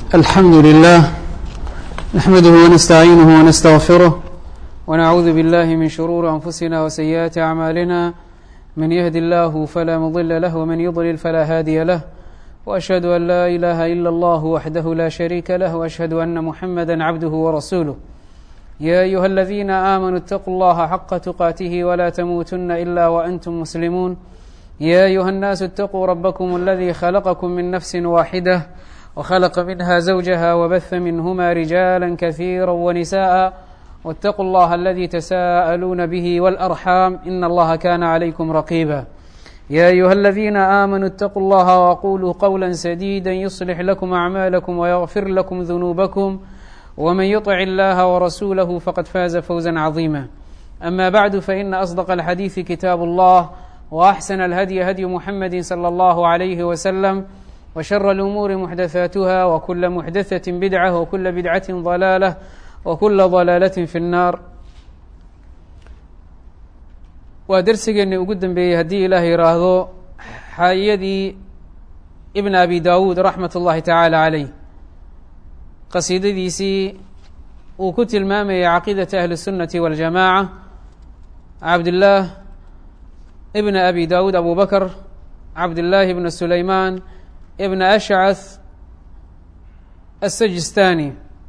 الحمد لله نحمده ونستعينه ونستغفره ونعوذ بالله من شرور أنفسنا وسيئات أعمالنا من يهد الله فلا مضل له ومن يضلل فلا هادي له وأشهد أن لا إله إلا الله وحده لا شريك له وأشهد أن محمدا عبده ورسوله يا أيها الذين آمنوا اتقوا الله حق تقاته ولا تموتن إلا وأنتم مسلمون يا أيها الناس اتقوا ربكم الذي خلقكم من نفس واحدة وخلق منها زوجها وبث منهما رجالا كثيرا ونساء واتقوا الله الذي تساءلون به والأرحام إن الله كان عليكم رقيبا يا أيها الذين آمنوا اتقوا الله وقولوا قولا سديدا يصلح لكم أعمالكم ويغفر لكم ذنوبكم ومن يطع الله ورسوله فقد فاز فوزا عظيما أما بعد فإن أصدق الحديث كتاب الله وأحسن الهدي هدي محمد صلى الله عليه وسلم وشر الأمور محدثاتها وكل محدثة بدعة وكل بدعة ضلالة وكل ضلالة في النار waa dersigeeni ugu dambeeyey haddii ilaah yidhaahdo xaayadii ibn abi dawuud raxmat ullahi tacaala caleyh qasiidadiisii uu ku tilmaamayay caqiidata ahli الsunnati waاljamaaca cabdillaah ibn abi dawuud abu bakr cabdillaahi ibn sulaymaan ibn ashcath asajistani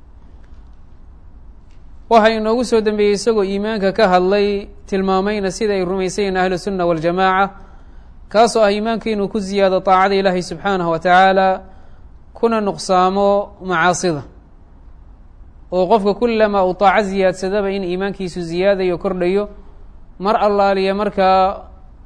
waxaa inoogu soo dambeeyey isagoo iimaanka ka hadlay tilmaamayna sida ay rumaysayiin ahlu sunna waاljamaaca kaasoo ah iimaanka inuu ku ziyaado طaacada ilaahay subxaanahu wa tacaala kuna nuqsaamo macaasida oo qofka kullamaa uu طaaco ziyaadsadaba in iimaankiisu ziyaadayo kordhayo mar allaaliya markaa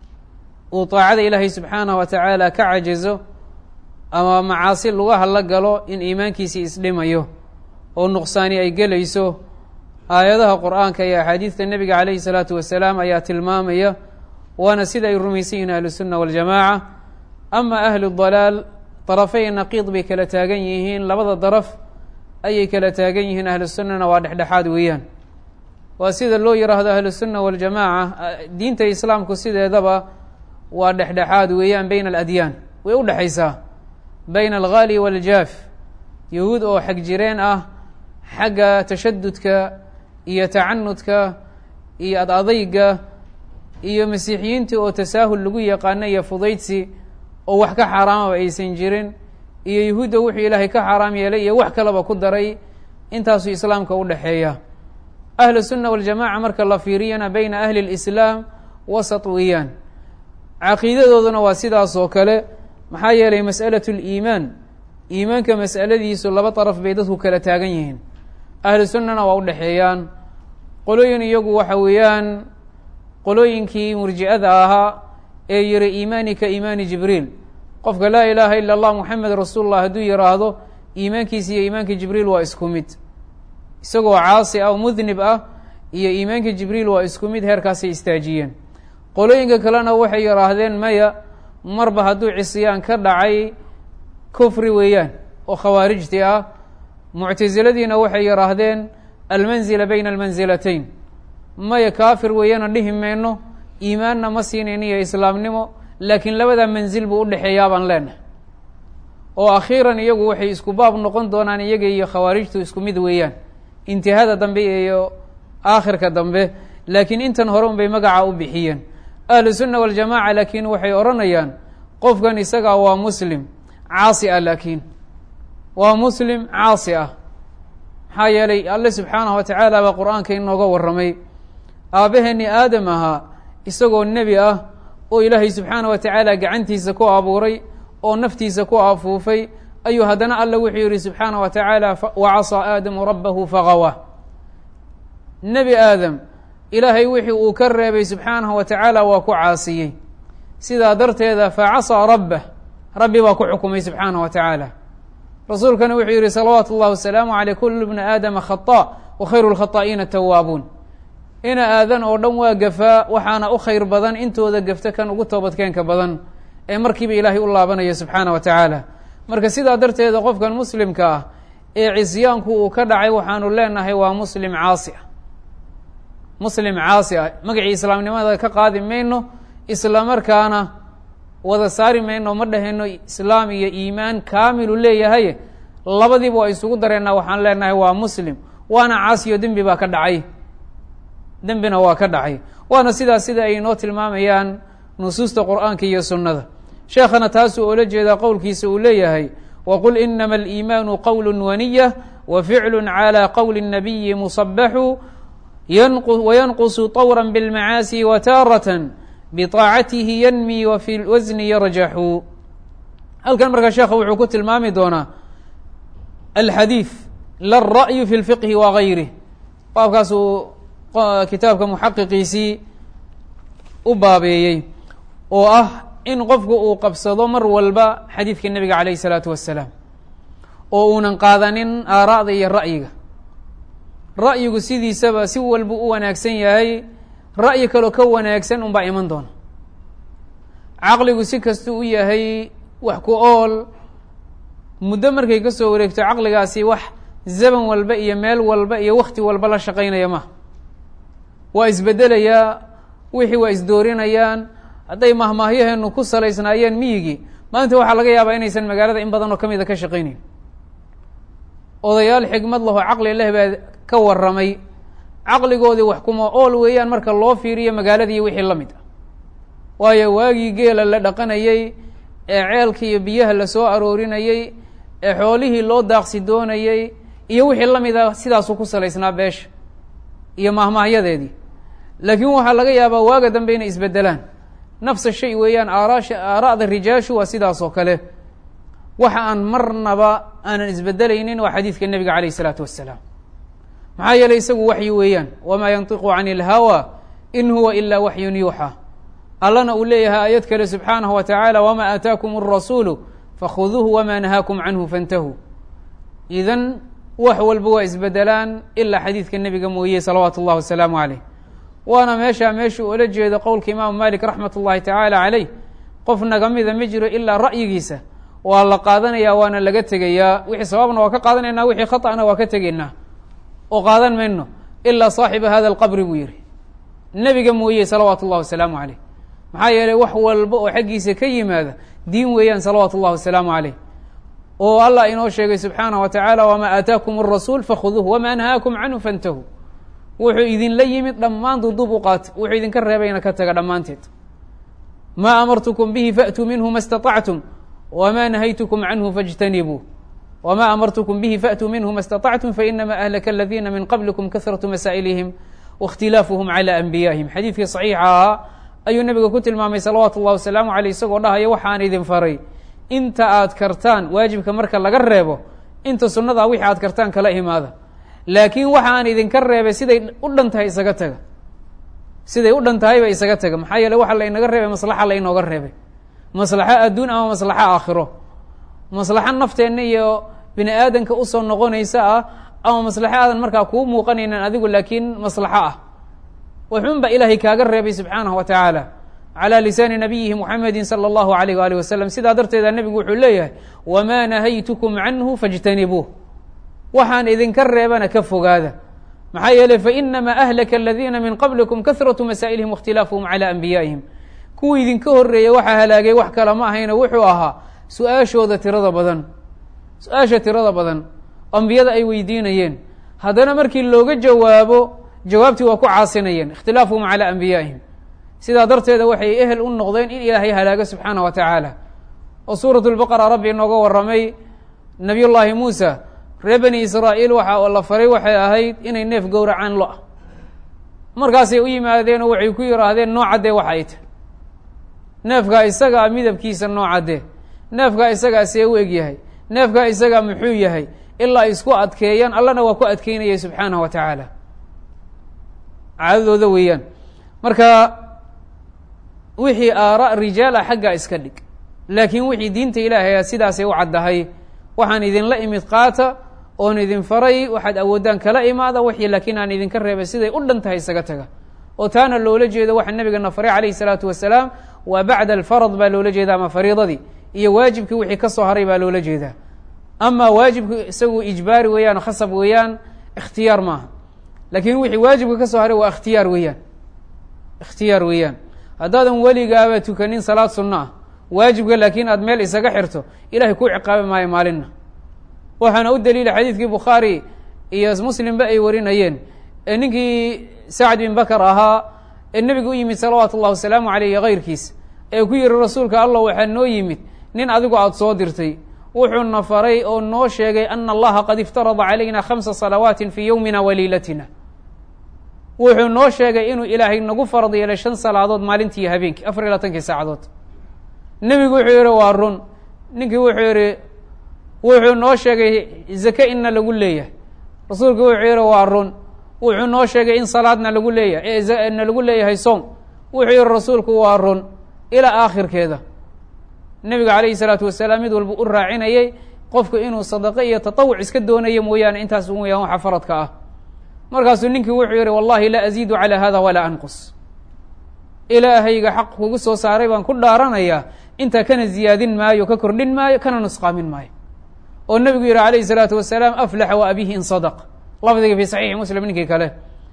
uu طaacada ilaahay subxaanahu wa tacaala ka cajizo ama macaasi lugaha la galo in iimaankiisii isdhimayo oo nuqsaani ay gelayso aayadaha qur'aanka iyo axaadiidta nebiga calayhi salaatu wasalaam ayaa tilmaamaya waana sida ay rumaysan yihiin ahlusunna waاljamaaca ama ahlu dalaal darafay naqiid bay kala taagan yihiin labada daraf ayay kala taagan yihiin ahlusunnana waa dhexdhexaad weeyaan waa sida loo yiraahdo ahlusunna waاljamaaca diinta islaamku sideedaba waa dhexdhexaad weeyaan bayna aladyaan way u dhexaysaa bayna alghaali waaljaaf yahuud oo xag jireen ah xagga tashadudka iyo tacanudka iyo ad adayga iyo masiixiyiintii oo tasaahul lagu yaqaano iyo fudaydsi oo wax ka xaaraamaba aysan jirin iyo yahuudda wuxuu ilaahay ka xaaraam yeelay iyo wax kaleba ku daray intaasuu islaamka u dhexeeya ahlu sunna waljamaca marka la fiiriyana bayna ahli lislaam wasat weeyaan caqiidadooduna waa sidaas oo kale maxaa yeelay mas'alat liimaan iimaanka mas'aladiisu laba daraf bay dadku kala taagan yihiin ahlu sunnana waa u dhexeeyaan qolooyin iyagu waxa weeyaan qolooyinkii murji'ada ahaa ee yihi iimaani ka iimaani jibriil qofka laa ilaaha ila allah moxamed rasuulullah hadduu yidhaahdo iimaankiisa iyo iimaanka jibriil waa isku mid isagoo caasi ah oo mudnib ah iyo iimaanka jibriil waa isku mid heerkaasay istaajiyeen qolooyinka kalena waxay yidhaahdeen maya marba hadduu cisyaan ka dhacay kufri weeyaan oo khawaarijti ah muctasiladiina waxay yidhaahdeen almanzila bayna almansilatayn maya kaafir weeyana dhihi mayno iimaanna ma siinayn iyo islaamnimo laakiin labadaa manzil buu udhexeeyaa baan leenahay oo akhiiran iyagu waxay isku baab noqon doonaan iyaga iyo khawaarijtu isku mid weeyaan intihada dambe iyo aakhirka dambe laakiin intan hore un bay magaca u bixiyeen ahlu sunna waljamaca laakiin waxay odhanayaan qofkan isagaa waa muslim caasi ah laakiin waa muslim caasi ah maxaa yeelay alle subxaanahu wa tacaala baa qur-aanka inooga warramay aabbaheeni aadam ahaa isagoo nebi ah oo ilaahay subxaanah wa tacaala gacantiisa ku abuuray oo naftiisa ku afuufay ayuu haddana alle wuxuu yihi subxaanah wa tacaala wa casaa aadamu rabbahu fagawa nebi aadam ilaahay wixii uu ka reebay subxaanahu wa tacaala waa ku caasiyey sidaa darteeda facasaa rabbah rabbi baa ku xukumay subxaanah wa tacaala rasuulkana wuxuu yihi salawaatu اllah wasalaamu aleyh kulu bna aadama khaطa wa khayru lkhaطa'iina tawaabuun ina aadan oo dhan waa gafaa waxaana u khayr badan intooda gafta kan ugu toobadkeenka badan ee markiiba ilaahay u laabanaya subxaana wa tacaala marka sidaa darteeda qofkan muslimka ah ee cisyaanku uu ka dhacay waxaanu leenahay waa muslim caasi ah muslim caasi ah magacii islaamnimada ka qaadi mayno isla markaana wada saari mayno ma dhahayno islaam iyo iimaan kaamilu leeyahay labadiiba waa isugu dareennaa waxaan leenahay waa muslim waana caasiyo dembi baa ka dhacay dembina waa ka dhacay waana sidaas sida ay inoo tilmaamayaan nusuusta qur'aanka iyo sunnada sheekhana taasuu oola jeedaa qowlkiisa uu leeyahay waqul inama aliimaanu qowl waniya wa ficlu calى qowli الnabiyi musabaxu wayanqusu طawra biاlmacaasi wataaraة biطaacatihi yanmi wa fi lwasni yarjaxu halkan markaa sheekha wuxuu ku tilmaami doonaa alxadiid lara'yu fi lfiqhi wa gayrih baabkaasuu kitaabka muxaqiqiisii u baabeeyey oo ah in qofku uu qabsado mar walba xadiidka nebiga calayh isalaatu wassalaam oo uunan qaadanin aaraa'da iyo ra'yiga ra'yigu sidiisaba si walba u wanaagsan yahay ra'yi kaloo ka wanaagsan unbaa iman doona caqligu si kastuu u yahay wax ku ool muddo markay ka soo wareegto caqligaasi wax zaman walba iyo meel walba iyo wakti walba la shaqaynaya maha waa isbeddelayaa wixii waa isdoorinayaan hadday mahmaahyaheenu ku salaysnaayeen miyigii maanta waxaa laga yaabaa inaysan magaalada in badan oo ka mida ka shaqaynayn odayaal xigmad laho caqli leh baa ka warramay caqligoodii wax kuma ool weeyaan marka loo fiiriyo magaaladii wixii la mid ah waayo waagii geela la dhaqanayey ee ceelka iyo biyaha lasoo aroorinayey ee xoolihii loo daaqsi doonayey iyo wixii la mid ah sidaasuu ku salaysnaa beesha iyo mahmaahyadeedii laakiin waxaa laga yaabaa waaga dambe inay isbedelaan nafsa shay weeyaan aaraasha aara'da rijaashu waa sidaas oo kale waxa aan marnaba aanan isbedelaynin waa xadiidka nebiga calayh isalaatu wassalaam maxaa yeelay isagu waxyi weeyaan wamaa yantiqu cani ilhawa in huwa ilaa waxyun yuuxa allana uu leeyahay aayad kale subxaanahu wa tacaala wamaa aataakum arasuulu fakhuduuhu wamaa nahaakum canhu fantahuu idan wax walba waa isbedelaan ilaa xadiidka nebiga mooye salawaatu اllahi wasalaamu caleyh waana meeshaa meeshuu ola jeedo qowlka imaamu malik raxmat ullahi tacaala caleyh qof naga mida ma jiro ilaa ra'yigiisa waa la qaadanaya waana laga tegayaa wixii sabaabna waa ka qaadanaynaa wixii khaطأna waa ka tegaynaa oo qaadan mayno ilaa saaxiba hada alqabri buu yihi nebiga mooye salawaatu اllahi wasalaamu caleyh maxaa yeelay wax walba oo xaggiisa ka yimaada diin weeyaan salawaatu اllahi wasalaamu caleyh oo allah inoo sheegay subxaanaه wa tacaala wama aataakum الrasuul fakhuduuh wama nahaakum canhu fantahuu wuxuu idinla yimid dhammaan duduub u qaata wuxuu idinka reebayna ka taga dhammaanteed ma amartukum bihi faatuu minhu ma اstaطactum wma nahaytukum canhu faاjtanibuu wma amartukum bihi faatuu minhu ma اstaطactum fainama ahlaka aladiina min qablikum kahratu masaa'ilihim waاkhtilaafuhum calى anbiyaihim xadiidkii صaxiixa ahaa ayuu nebiga ku tilmaamay salawaatu اllahi wasalaamu aleyh isagoo dhahaya waxaan idin faray inta aad kartaan waajibka marka laga reebo inta sunnadaa wixii aad kartaan kala imaada laakiin waxaan idinka reebay siday u dhan tahay isaga taga siday u dhan tahayba isaga taga maxaa yeele waxa laynaga reebay maslaxa laynooga reebay maslaxo adduun ama maslaxo aakhiro maslaxo nafteenna iyo bini aadanka usoo noqonaysa ah ama maslaxo aadan markaa kuu muuqanaynan adigu laakiin maslaxo ah waxuunba ilaahay kaaga reebay subxaanahu wa tacaala calى lisaani nabiyihi muxamedi salى اllahu alayh waalih wasalam sidaa darteeda nebigu wuxuu leeyahay wma nahaytukum canhu faاjtanibuuh waxaan idinka reebana ka fogaada maxaa yeeley fainama ahlaka aladiina min qablikum kahratu masaa'ilihim waاkhtilaafuhum calى anbiyaa'ihim kuwii idinka horeeyey waxaa halaagay wax kale ma ahayna wuxuu ahaa su-aashooda tirada badan su-aasha tirada badan ambiyada ay weydiinayeen haddana markii looga jawaabo jawaabtii waa ku caasinayeen ikhtilaafuhum calى anbiyaa'ihim sidaa darteeda waxay ehel u noqdeen in ilaahay halaago subxaana wa tacaala oo suurat lbaqara rabbi inooga warramay nabiy llaahi muusa reer bani israa'iil waxa la faray waxay ahayd inay neef gowracaan lo-a markaasay u yimaadeen oo waxay ku yidhaahdeen noocaddee waxa ay tahy neefkaa isagaa midabkiisa noocaddee neefkaa isagaa see u eg yahay neefkaa isagaa muxuu yahay ilaa isku adkeeyaan allana waa ku adkeynayay subxaanahu wa tacaala caadadooda weeyaan marka wixii aara rijaal ah xaggaa iska dhig laakiin wixii diinta ilaahay sidaasay u caddahay waxaan idinla imid qaata oon idin faray waxaad awoodaan kala imaada wixii laakiin aan idinka reebay siday u dhan tahay isaga taga oo taana loola jeedo waxa nabigana faray calayhi salaatu wasalaam waa bacda alfarad baa loola jeeda ama fariidadii iyo waajibkii wixii ka soo haray baa loola jeedaa ama waajibku isagu ijbaari weeyaan khasab weeyaan ikhtiyaar maaha laakiin wixii waajibka ka soo haray waa ikhtiyaar weeyaan ikhtiyaar weeyaan haddaadan weligaaba tukanin salaad sunno ah waajibka laakiin aad meel isaga xirto ilahay kuu ciqaabi maayo maalinna waxaana u daliila xadiidkii bukhaari iyo muslimba ay warinayeen ee ninkii sacd bin bakr ahaa ee nebigu u yimid salawaatu اllah wasalaamu aleyh iyo kayrkiis ee ku yihi rasuulka allah waxaa noo yimid nin adigu aada soo dirtay wuxuuna faray oo noo sheegay ana allaha qad iftarada calayna khamsa salawaati fii yowmina wa liilatina wuxuu noo sheegay inuu ilaahay nagu farad yeelay shan salaadood maalintii iyo habeenkii afar iyo labaatankii saacadood nebigu wuxuu yihi waa run ninkii wuxuu yihi wuxuu noo sheegay zake inna lagu leeyahay rasuulku wuxuu yihi waa run wuxuu noo sheegay in salaadna lagu leeyahay na lagu leeyahay soom wuxuu yihi rasuulku waa run ilaa aakhirkeeda nebiga calayhi salaatu wasalaam mid walba u raacinayay qofku inuu sadaqo iyo tatawuc iska doonayo mooyaane intaas mooyaan waxa faradka ah markaasuu ninkii wuxuu yihi wallahi laa aziidu calaa hada walaa anqus ilaahayga xaq kugu soo saaray baan ku dhaaranayaa intaa kana ziyaadin maayo ka kordhin maayo kana nusqaamin maayo oo nebigu yihi calayhi salaatu wasalaam aflaxa wa abihi in sadaq lafdiga fi saxiixi muslim ninkii kale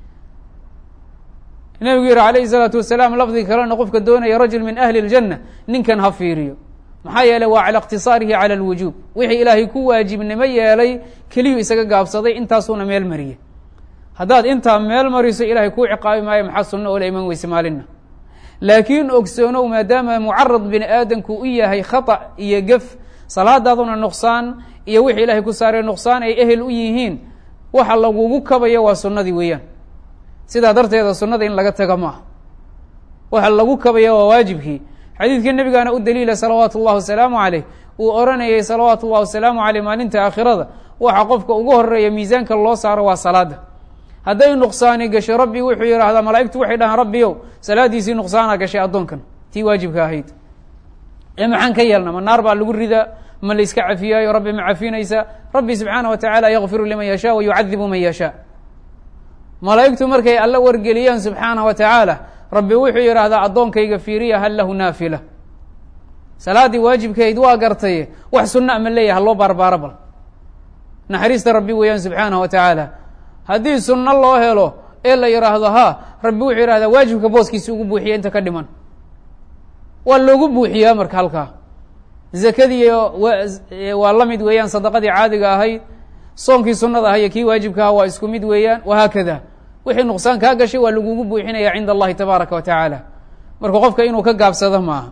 nebigu yihi calayhi salaatu wasalaam lafdiga kalena qofka doonaya rajul min ahli اljanna ninkan ha fiiriyo maxaa yeeley waa cala iqtisaarihi cala alwujuub wixii ilaahay ku waajibnimo yeelay keliyuu isaga gaabsaday intaasuuna meel mariyey haddaad intaa meel mariso ilahay kuu ciqaabi maayo maxaa sunno oo la iman weyse maalinna laakiin ogsoonow maadaama mucarad bini aadamku u yahay khata iyo gef salaadaaduna nuqsaan iyo wixii ilaahay ku saaray nuqsaan ay ehel u yihiin waxa lagugu kabayo waa sunnadii weeyaan sidaa darteeda sunnada in laga taga maaha waxa lagu kabaya waa waajibkii xadiidkii nebigaana u daliila salawaatu اllah wasalaamu caleyh uu oranayay salawaatu اllah wasalaamu caleyh maalinta aakhirada waxa qofka ugu horeeya miisaanka loo saaro waa salaada hadday nuqsaani gasho rabbi wuxuu yidhaahdaa malaa'igtu waxay dhahaan rabbiyow salaadiisii nuqsaana gashay addoonkan tii waajibka ahayd ee maxaan ka yeelna ma naar baa lagu ridaa ma la iska cafiyaayo rabbi ma cafinaysa rabbi subxaana wa tacaala yakfiru liman yashaa wa yucadibu man yashaa malaa'igtu markay alla wargeliyaan subxaana wa tacaala rabbi wuxuu yidhaahdaa addoonkayga fiiriya hal lahu naafila salaaddii waajibkahayd waa gartaye wax sunna ma leeyaha loo baarbaaro bal naxariista rabbi weeyaan subxaana wa tacaala haddii sunno loo helo ee la yidhaahdo ha rabbi wuxuu yidhahdaa waajibka booskiisa ugu buuxiya inta ka dhiman waa loogu buuxiyaa marka halkaa zakadii waa la mid weeyaan sadaqadii caadiga ahayd soonkii sunnada ah iyo kii waajibka aha waa isku mid weeyaan wahaakada wixii nuqsaan kaa gashay waa lagugu buuxinaya cinda allahi tabaaraka wa tacaala marka qofka inuu ka gaabsado maaha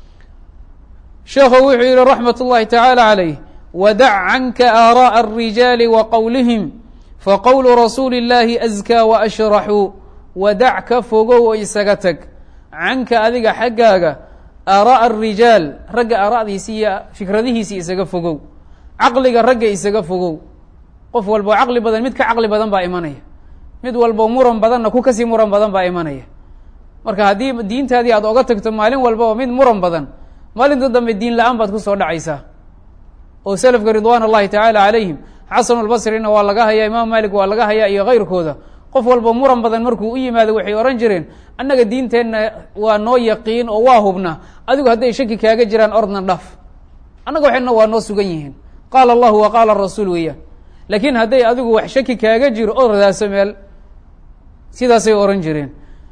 sheekhu wuxuu yihi raxmat اllahi tacaala calayh wadac canka aaraءa الrijaali wa qowlihim faqowlu rasuuli اllahi azkaa waashraxu wadac ka fogow oo isaga tag canka adiga xaggaaga aara'a arijaal ragga aara'diisi iyo fikradihiisii isaga fogow caqliga ragga isaga fogow qof walbo caqli badan mid ka caqli badan baa imanaya mid walbo muran badanna ku kasii muran badan baa imanaya marka haddii diintaadii aad oga tagto maalin walbaba mid muran badan maalinta dambe diin la-aan baad kusoo dhacaysaa oo selafka ridwaan allahi tacaala calayhim xasan albasrina waa laga hayaa imaam malik waa laga hayaa iyo kayrkooda qof walba muran badan markuu u yimaado waxay ohan jireen annaga diinteenna waa noo yaqiin oo waa hubna adigu hadday shaki kaaga jiraan ordna dhaf annaga waxayna waa noo sugan yihiin qaala allahu wa qaala rasuul weeyaan laakiin hadday adigu wax shaki kaaga jiro ordaaso meel sidaasay ohan jireen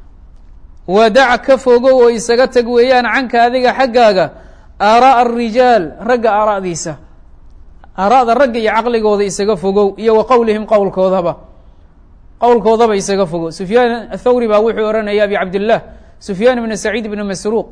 wadac ka fogow oo isaga tag weeyaan canka adiga xaggaaga aara'a arijaal ragga aara'diisa aara'da ragga iyo caqligooda isaga fogow iyo wa qowlihim qowlkoodaba qowlkoodaba isaga fogow sufyaan athawri baa wuxuu ohanaya abi cabdillah sufyaan ibn saciid ibn masruuq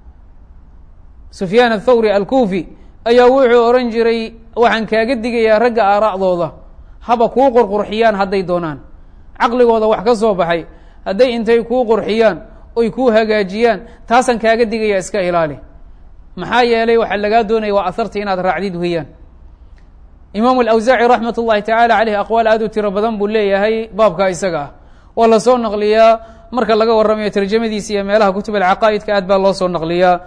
sufyaan athawri alkufi ayaa wuxuu ohan jiray waxaan kaaga digayaa ragga aara'dooda haba kuu qurqurxiyaan hadday doonaan caqligooda wax ka soo baxay hadday intay kuu qurxiyaan oy kuu hagaajiyaan taasaan kaaga digaya iska ilaali maxaa yeelay waxaa lagaa doonaya waa aharta inaad raacdid weeyaan imaamu alawsaaci raxmat ullahi tacaala caleyh aqwaal aad u tiro badan buu leeyahay baabka isaga ah waa lasoo naqliyaa marka laga warramayo tarjamadiisa iyo meelaha kutub alcaqaa'idka aad baa loo soo naqliyaa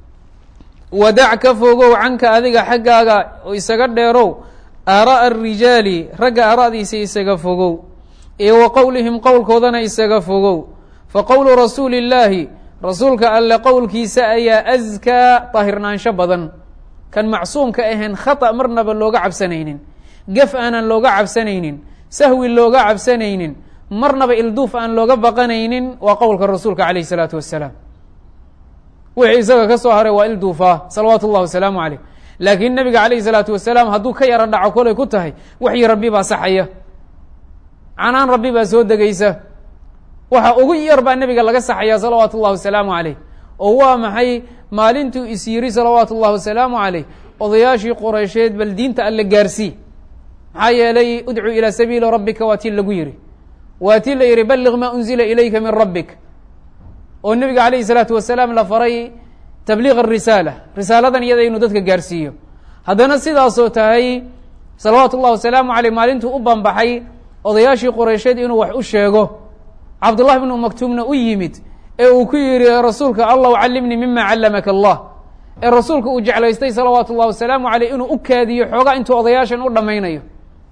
wadac ka fogow canka adiga xaggaaga oo isaga dheerow aara'a arijaali ragga aara'diisa isaga fogow iyo wa qowlihim qowlkoodana isaga fogow fa qowlu rasuuli illaahi rasuulka alle qowlkiisa ayaa askaa daahirnaansho badan kan macsuumka ahayn khata marnaba looga cabsanaynin gaf aanan looga cabsanaynin sahwi looga cabsanaynin marnaba ilduuf aan looga baqanaynin waa qowlka rasuulka calayh isalaatu wassalaam wixii isaga ka soo haray waa ilduufaa salawaatu اllah wasalaamu caleyh laakiin nebiga calayhi salaatu wasalaam hadduu ka yaro dhaco kolay ku tahay waxyi rabbi baa saxaya canaan rabbi baa soo degaysa waxa ugu yar baa nebiga laga saxaya salawaatu ullahi wasalaamu caleyh oo waa maxay maalintuu is yiri salawaatu ullahi wasalaamu caleyh odayaashii qoreysheed bal diinta alle gaarsii maxaa yeelay udcu ilaa sabiili rabbika waa tii lagu yihi waa tii la yihi balliq maa unzila ilayka min rabbik oo nebiga calayhi salaatu wasalaam la faray tabliiq arisaala risaaladan iyada inuu dadka gaarsiiyo haddana sidaasoo tahay salawaatu ullahi wasalaamu caleyh maalintuu u banbaxay odayaashii qoreysheed inuu wax u sheego cabdullahi bnu maktuumna u yimid ee uu ku yihi rasuulka allahu callimnii mima callamaka allah ee rasuulka uu jeclaystay salawaatu ullahi wasalaamu caleyh inuu u kaadiyo xoogaa intuu odayaashan u dhammaynayo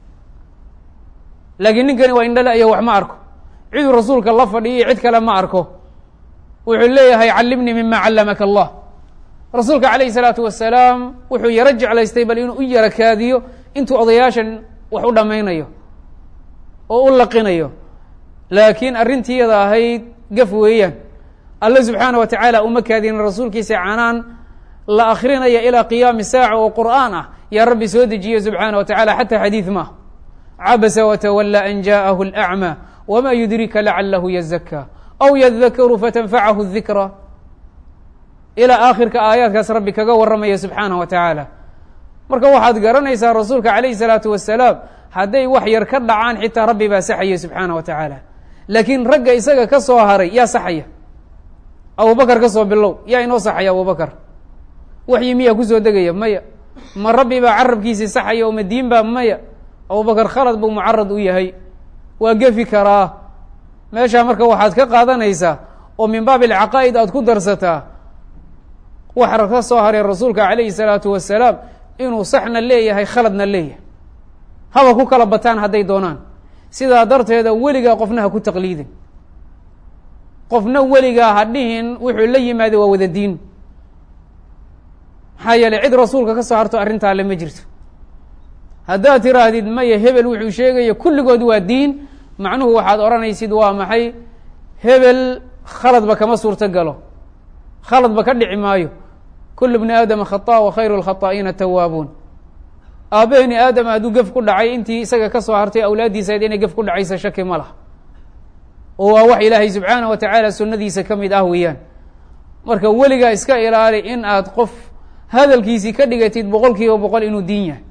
laakiin ninkani waa indhale iyo wax ma arko ciduu rasuulka la fadhiyo cid kale ma arko wuxuu leeyahay callimnii mima callamaka allah rasuulka calayhi salaatu wasalaam wuxuu yaro jeclaystay bal inuu u yaro kaadiyo intuu odayaashan wax u dhammaynayo oo u laqinayo laakiin arrintiiyada ahayd gaf weeyaan alle subxaana wa tacaala uma kaadinin rasuulkiisa canaan la akrinaya ilaa qiyaami saaca oo qur'aan ah yaa rabbi soo dejiye subxaana wa tacala xataa xadiid maaha cabasa watawala an jaءahu اlأcmى wma yudrika lacalahu yazaka aw yadakaru fatanfacahu dikra ilaa aakhirka aayaadkaas rabbi kaga waramaya subxaanaه wa tacaala marka waxaad garanaysaa rasuulka calayhi الsalaatu wasalaam hadday wax yar ka dhacaan xitaa rabbi baa saxaya subxaana wa tacaala laakiin ragga isaga ka soo haray yaa saxaya abubakar ka soo bilow yaa inoo saxaya abubakar waxyi miyaa kusoo degaya maya ma rabbi baa carabkiisii saxaya oo madiin baa maya abubakar khalad buu mucarad u yahay waa gefi karaa meeshaa marka waxaad ka qaadanaysaa oo min baab alcaqaa'id aad ku darsataa waxa ka soo haray rasuulka calayhi salaatu wasalaam inuu saxna leeyahay khaladna leeyahay haba ku kala bataan hadday doonaan sidaa darteeda weligaa qofna ha ku taqliidin qofna weligaa ha dhihin wuxuu la yimaada waa wada diin maxaa yeeley cid rasuulka ka soo harto arrintaa le ma jirto haddaad tiraahdid maya hebel wuxuu sheegaya kulligood waa diin macnuhu waxaad odhanaysid waa maxay hebel khaladba kama suurto galo khaladba ka dhici maayo kulu bni aadama khata wa khayru lkhataa'iina tawaabuun aabaheni aadama hadduu gef ku dhacay intii isaga ka soo hartay awlaaddiisayd inay gef ku dhacaysa shaki ma laha oo waa wax ilaahay subxaanah wa tacaala sunnadiisa ka mid ah weeyaan marka weligaa iska ilaali in aad qof hadalkiisii ka dhigatid boqol kiiba boqol inuu diin yahay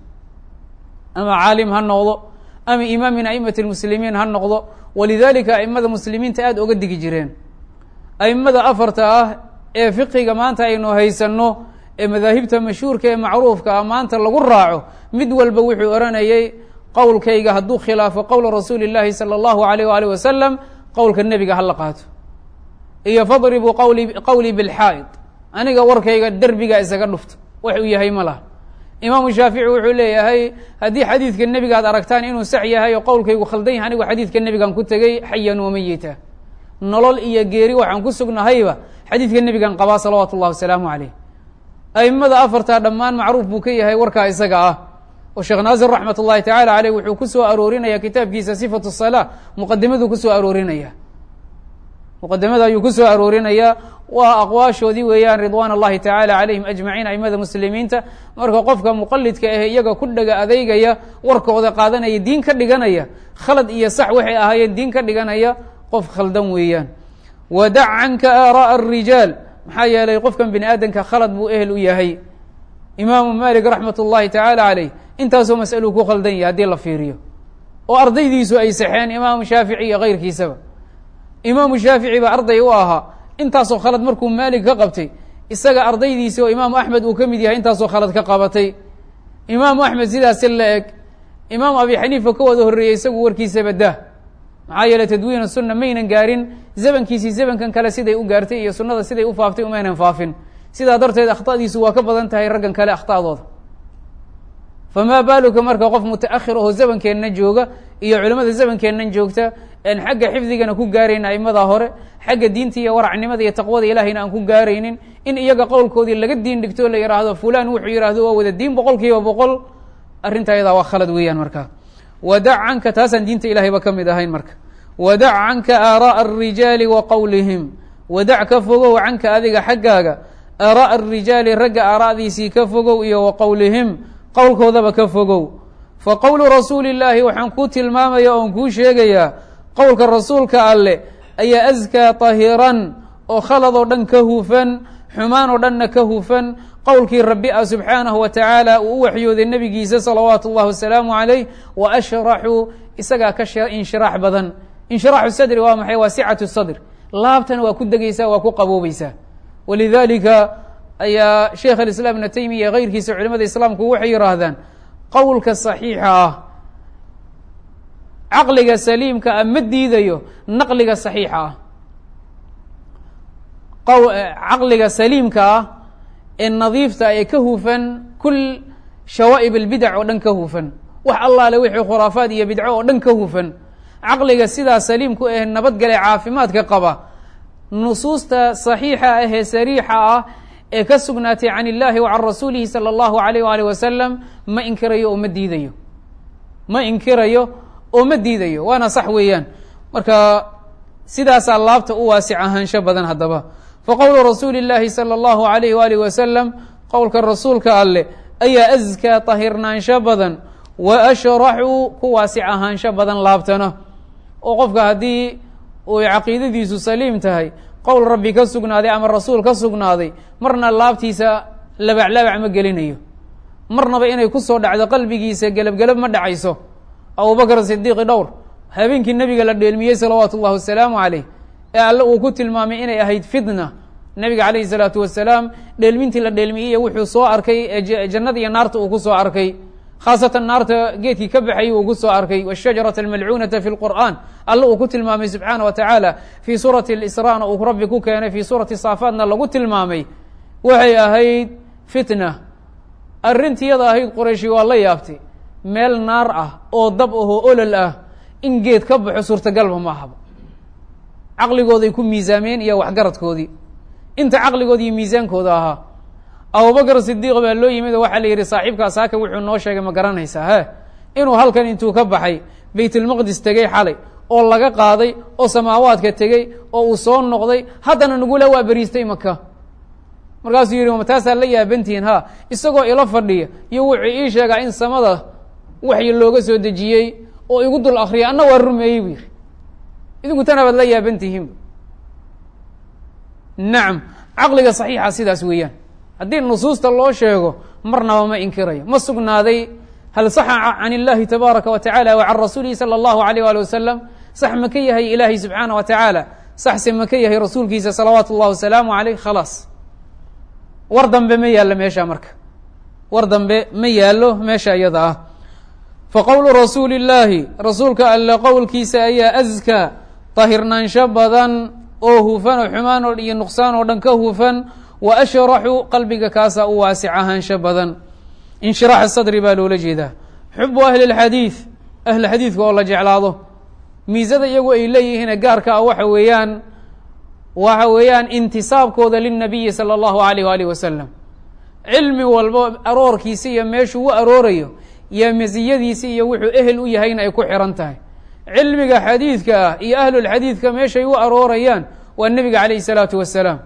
ama caalim ha noqdo ama imaam min aimati lmuslimiin ha noqdo walidalika aimada muslimiinta aada oga digi jireen aimada afarta ah ee fiqiga maanta aynu haysanno ee madaahibta mashhuurka ee macruufka ah maanta lagu raaco mid walba wuxuu oranayay qowlkayga hadduu khilaafo qowla rasuuli llahi salى اllahu alayh waalih wasalam qowlka nebiga hala qaato iyo fadribuu qawli qowlii bilxaa'id aniga warkayga derbiga isaga dhufto wax uu yahay ma laha imaamu shaafici wuxuu leeyahay haddii xadiidka nebiga ad aragtaan inuu sax yahay oo qowlkaygu khaldan yahay anigu xadiidka nebigan ku tegey xayan wamayita nolol iyo geeri waxaan ku sugnahayba xadiidka nebigan qabaa salawaatu اllahi wasalaamu caleyh aimada afartaa dhammaan macruuf buu ka yahay warkaa isaga ah oo sheekh naasir raxmat ullahi tacala aleyh wuxuu ku soo aroorinaya kitaabkiisa sifatu salaa muqadimaduu kusoo aroorinaya muqadimada ayuu ku soo aroorinayaa waa aqwaashoodii weeyaan ridwaan اllahi tacaala calayhim ajmaciin aimada muslimiinta marka qofka muqalidka ahe iyaga ku dhaga adeygaya warkooda qaadanaya diin ka dhiganaya khalad iyo sax waxay ahaayeen diin ka dhiganaya qof khaldan weeyaan wadac canka aara'a الrijaal maxaa yeelay qofkan bini aadamka khalad buu ehel u yahay imaamu malik raxmat ullahi tacaala caleyh intaasoo mas'aluu ku khaldan yahay haddii la fiiriyo oo ardaydiisu ay saxeen imaamu shaafici iyo keyrkiisaba imaamu shaafici baa arday u ahaa intaasoo khalad markuu maalik ka qabtay isaga ardaydiisi oo imaamu axmed uu ka mid yahay intaasoo khalad ka qabatay imaamu axmed sidaasi la eg imaamu abi xaniifa ka wada horreeyey isagu warkiisaba dah maxaa yeeley tadwiin sunna maynan gaarin zamankiisii zamankan kale siday u gaartay iyo sunnada siday u faaftay umaynan faafin sidaa darteed akhtadiisu waa ka badan tahay raggan kale akhtadooda famaa baaluka marka qof mutaakhir aho zamankeenna jooga iyo culimmada zamankeennan joogta aan xagga xifdigana ku gaarayn aimada hore xagga diinta iyo waracnimada iyo taqwada ilahayna aan ku gaaraynin in iyaga qowlkoodii laga diin dhigto o la yidhaahdo fulan wuxuu yidhahdo waa wada diin boqol kiiba boqol arrinta ayadaa waa khalad weeyaan marka wadac canka taasaan diinta ilahayba ka mid ahayn marka wadac canka aara'a الrijaali wa qowlihim wadac ka fogow canka adiga xaggaaga aara'a arijaali ragga aara'diisii ka fogow iyo wa qowlihim qowlkoodaba ka fogow fa qowlu rasuuli illaahi waxaan kuu tilmaamaya oon kuu sheegayaa qowlka rasuulka alleh ayaa askaa tahiran oo khalad oo dhan ka hufan xumaan oo dhanna ka hufan qowlkii rabbi ah subxaanahu wa tacaala uu u waxyooday nebigiisa salawaatu اllahi wasalaamu calayh wa ashraxu isagaa ka inshiraax badan inshiraaxu sadri waa maxay waa sicatu sadr laabtana waa ku degeysaa waa ku qaboobaysaa walidalika ayaa sheekh alislaam ibna taymiya keyrkiisa culimada islaamku waxay yihaahdaan qowlka saxiixa ah caqliga saliimka ah ma diidayo naqliga saxiixa ah caqliga saliimka ah ee nadiifta ee ka hufan kul shawaa'ib albidac oo dhan ka hufan wax allaale wixii khuraafaad iyo bidco oo dhan ka hufan caqliga sidaa saliimku ah nabadgale caafimaadka qaba nusuusta saxiixa ah ee sariixa ah ee ka sugnaatay can illahi wa can rasuulihi sala allahu alayh waalih wasalam ma inkirayo oo ma diidayo ma inkirayo oo ma diidayo waana sax weeyaan marka sidaasaa laabta u waasic ahaansho badan haddaba faqowlu rasuuli اllaahi salى اllahu alayh waalih wasalam qowlka rasuulka alleh ayaa askaa tahirnaansho badan wa ashraxu ku waasic ahaansho badan laabtana oo qofka haddii uu caqiidadiisu saliim tahay qowl rabbi ka sugnaaday ama rasuul ka sugnaaday marna laabtiisa labaclabac ma gelinayo marnaba inay ku soo dhacdo qalbigiisa gelabgelab ma dhacayso abubakr sidiiqi dhowr habeenkii nebiga la dheelmiyey salawaatu اllahi wasalaamu calayh ee alle uu ku tilmaamay inay ahayd fitna nebiga calayhi salaatu wasalaam dheelmintii la dheelmiyey wuxuu soo arkay ee jannada iyo naarta uu ku soo arkay khaasatan naarta geedkii ka baxayay uu ku soo arkay wshajarata almalcuunata fi lqur'an alle uu ku tilmaamay subxaana wa tacaala fii suurati lisrana uu rabbi ku keenay fii suurati saafaatna lagu tilmaamay waxay ahayd fitna arrintiyada ahayd qorayshi waa la yaabtay meel naar ah oo dab ahoo olol ah in geed ka baxo suurtagalba ma ahaba caqligooday ku miisaameen iyo waxgaradkoodii inta caqligooda iyo miisaankooda ahaa abubakr sidiiq baa loo yimid oo waxaa la yidhi saaxiibkaas haka wuxuu noo sheegay ma garanaysaa he inuu halkan intuu ka baxay baytulmaqdis tegey xalay oo laga qaaday oo samaawaadka tegey oo uu soo noqday haddana nagula waa beriistay maka markaasuu yidhi ma taasaa la yaabantihiin ha isagoo ilo fadhiya iyo wuxuu ii sheegaa in samada waxyi looga soo dejiyey oo igu dul akriyay anna waa rumeeyey buu yidhi idinku tana baad la yaabantihiinba nacam caqliga saxiixa sidaas weeyaan haddii nusuusta loo sheego marnaba ma inkirayo ma sugnaaday hal saxa can illahi tabaaraka wa tacala wa can rasuulihi sala allahu alayh waali wasalam sax ma ka yahay ilaahay subxaana wa tacaala saxse ma ka yahay rasuulkiisa salawaatu اllahi wasalaamu alayh khalaas war dambe ma yaallo meesha marka war dambe ma yaallo meesha iyada ah faqowlu rasuuli اllaahi rasuulka alle qowlkiisa ayaa askaa tahirnaansho badan oo hufan oo xumaan oo iyo nuqsaan oo dhan ka hufan wa ashraxu qalbiga kaasaa u waasic ahaansho badan inshiraax sadri baa loola jeedaa xubu ahli اlxadiid ahli xadiidka oo la jeclaado miisada iyagu ay leeyihiine gaarka ah waxa weeyaan waxa weeyaan intisaabkooda lilnabiyi salى اllahu alayh waalih wasalam cilmi walbo aroorkiisa iyo meeshuu u aroorayo iyo masiyadiisa iyo wuxuu ehel u yahayna ay ku xiran tahay cilmiga xadiidka ah iyo ahlulxadiidka meeshay u aroorayaan waa nebiga calayh الsalaatu wasalaam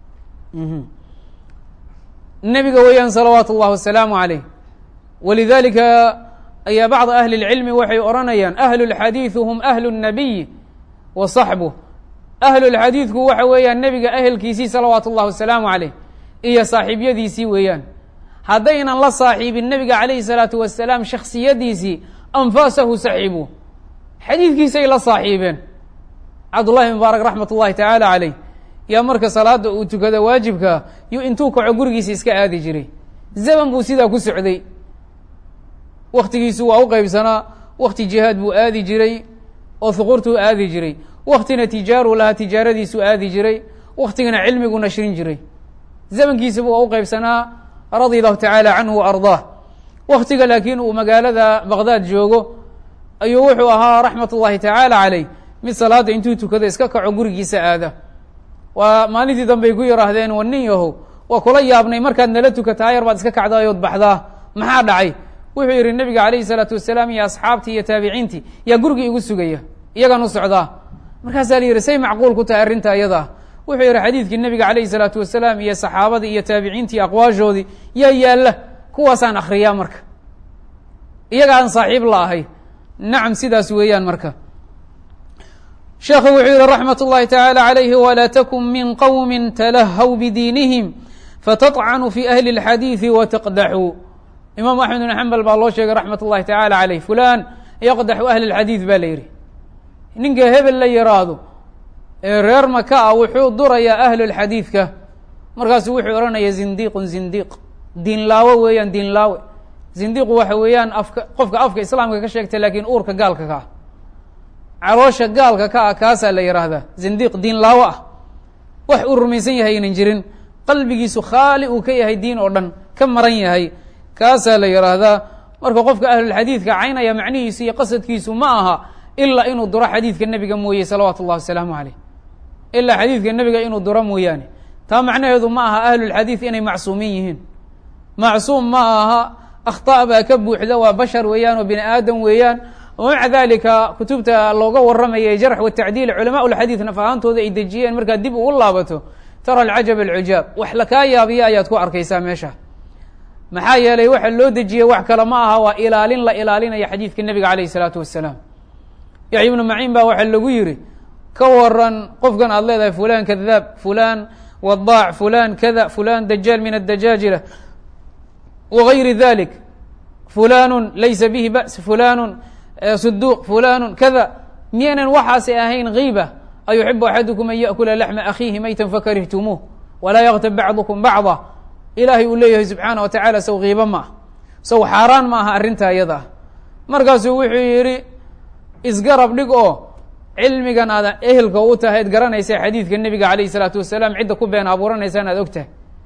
nebiga weeyaan salawaatu اllahi wasalaamu عalayh walidalika ayaa bacd ahli اlcilmi waxay odhanayaan ahlu اlxadiidu hum ahlu الnabiyi wa صaxbuh ahlulxadiidku waxa weeyaan nebiga ahelkiisii salawaatu اllahi wasalaamu عalayh iyo saaxiibyadiisii weeyaan haddaynan la saaxiibin nebiga calayhi الsalaatu wasalaam shaksiyadiisii anfaasahu saxiibu xadiidkiisay la saaxiibeen cabdullahi mubaarak raxmat ullahi tacaala calayh yaa marka salaada uu tukada waajibkaa yu intuu kaco gurigiisa iska aadi jiray zaman buu sidaa ku socday waktigiisu waa u qeybsanaa wakti jihaad buu aadi jiray oo huquurtuu aadi jiray waktina tijaaru lahaa tijaaradiisuu aadi jiray waktigana cilmigu nashrin jiray zamankiisaba waa u qeybsanaa radia allahu tacaala canhu wa ardaah waktiga laakiin uu magaalada baqdaad joogo ayuu wuxuu ahaa raxmat ullahi tacaala calayh mid salaada intuu tukado iska kaco gurigiisa aada waa maalintii dambey ku yihaahdeen wa nin yahow waa kula yaabnay markaad nala tukataa yar baad iska kacdaayood baxdaa maxaa dhacay wuxuu yihi nebiga calayhi salaatu wasalaam iyo asxaabtii iyo taabiciintii yaa gurigii igu sugaya iyagaan u socdaa markaasaa la yihi say macquul ku tahay arrinta iyada wuxuu yihi xadiidkii nebiga calayhi salaatu wasalaam iyo saxaabadii iyo taabiciintii aqwaashoodii yaa yaalla kuwaasaan akhriyaa marka iyaga aan saaxiib la ahay nacam sidaas weeyaan marka sheekhu wuxuu yihi raxmat اllahi tacaalى عalayhi walaa takun min qowmi talahaw bidiinihim fatطcnuu fi ahli اlxadiiثi wataqdaxuu imaam axmed bn xambal baa loo sheegay raxmat اllahi tacala عalayh fulan yaqdaxu ahli اlxadiiث baa la yidhi ninka hebel la yiraahdo ee reer maka ah wuxuu durayaa ahlu اlxadiidka markaasu wuxuu odhanaya zindiqun zindiq diinlaawo weeyaan diinlaawe zindiqu waxa weeyaan afka qofka afka islaamka ka sheegta lakiin uurka gaalka ka ah caloosha gaalka ka ah kaasaa la yidhaahdaa zindiq diinlaawo ah wax uu rumaysan yahay aynan jirin qalbigiisu khaali uu ka yahay diin oo dhan ka maran yahay kaasaa la yidhaahdaa marka qofka ahlulxadiidka caynaya macnihiisu iyo qasadkiisu ma aha ilaa inuu duro xadiidka nebiga mooye salawaatu اllahi wasalaamu caleyh ilaa xadiidka nebiga inuu duro mooyaane taa macnaheedu ma aha ahlulxadiid inay macsuumin yihiin macsuum ma aha akhطa baa ka buuxda waa bashar weeyaan oo bini aadam weeyaan maca dalika kutubta looga warramaya jarx watacdiil culamaa lxadiid naf ahaantooda ay dejiyeen markaad dib ugu laabato tara alcajab alcujaab wax lakaa yaabiya ayaad ku arkaysaa meesha maxaa yeelay waxa loo dejiyey wax kale ma aha waa ilaalin la ilaalinaya xadiidka nebiga alayh الsalaatu wasalaam yaxya ibnu maciin baa waxaa lagu yihi ka waran qofkan aad leedahay fulan kadaab fulan wadaac fulan kada fulan dajaal min adajaajila wغayri dalik fulanu laysa bihi ba's fulanu suduq fulanu kada miyaynan waxaasi ahayn kiiba ayuxibu axadukum an yaأkula laxma akhiihi maytan fakarihtumuuh walaa yaktab bacdukum bacda ilaahay uu leeyahay subxaana wa tacala sow kiiba ma ah sow xaaraan ma aha arrinta iyada ah markaasuu wuxuu yihi isgarab dhig oo cilmigan aad ehelka u tahay ad garanaysa xadiidka nebiga alayh الsalaatu wasalaam cidda ku been abuuranaysaan aad og tahay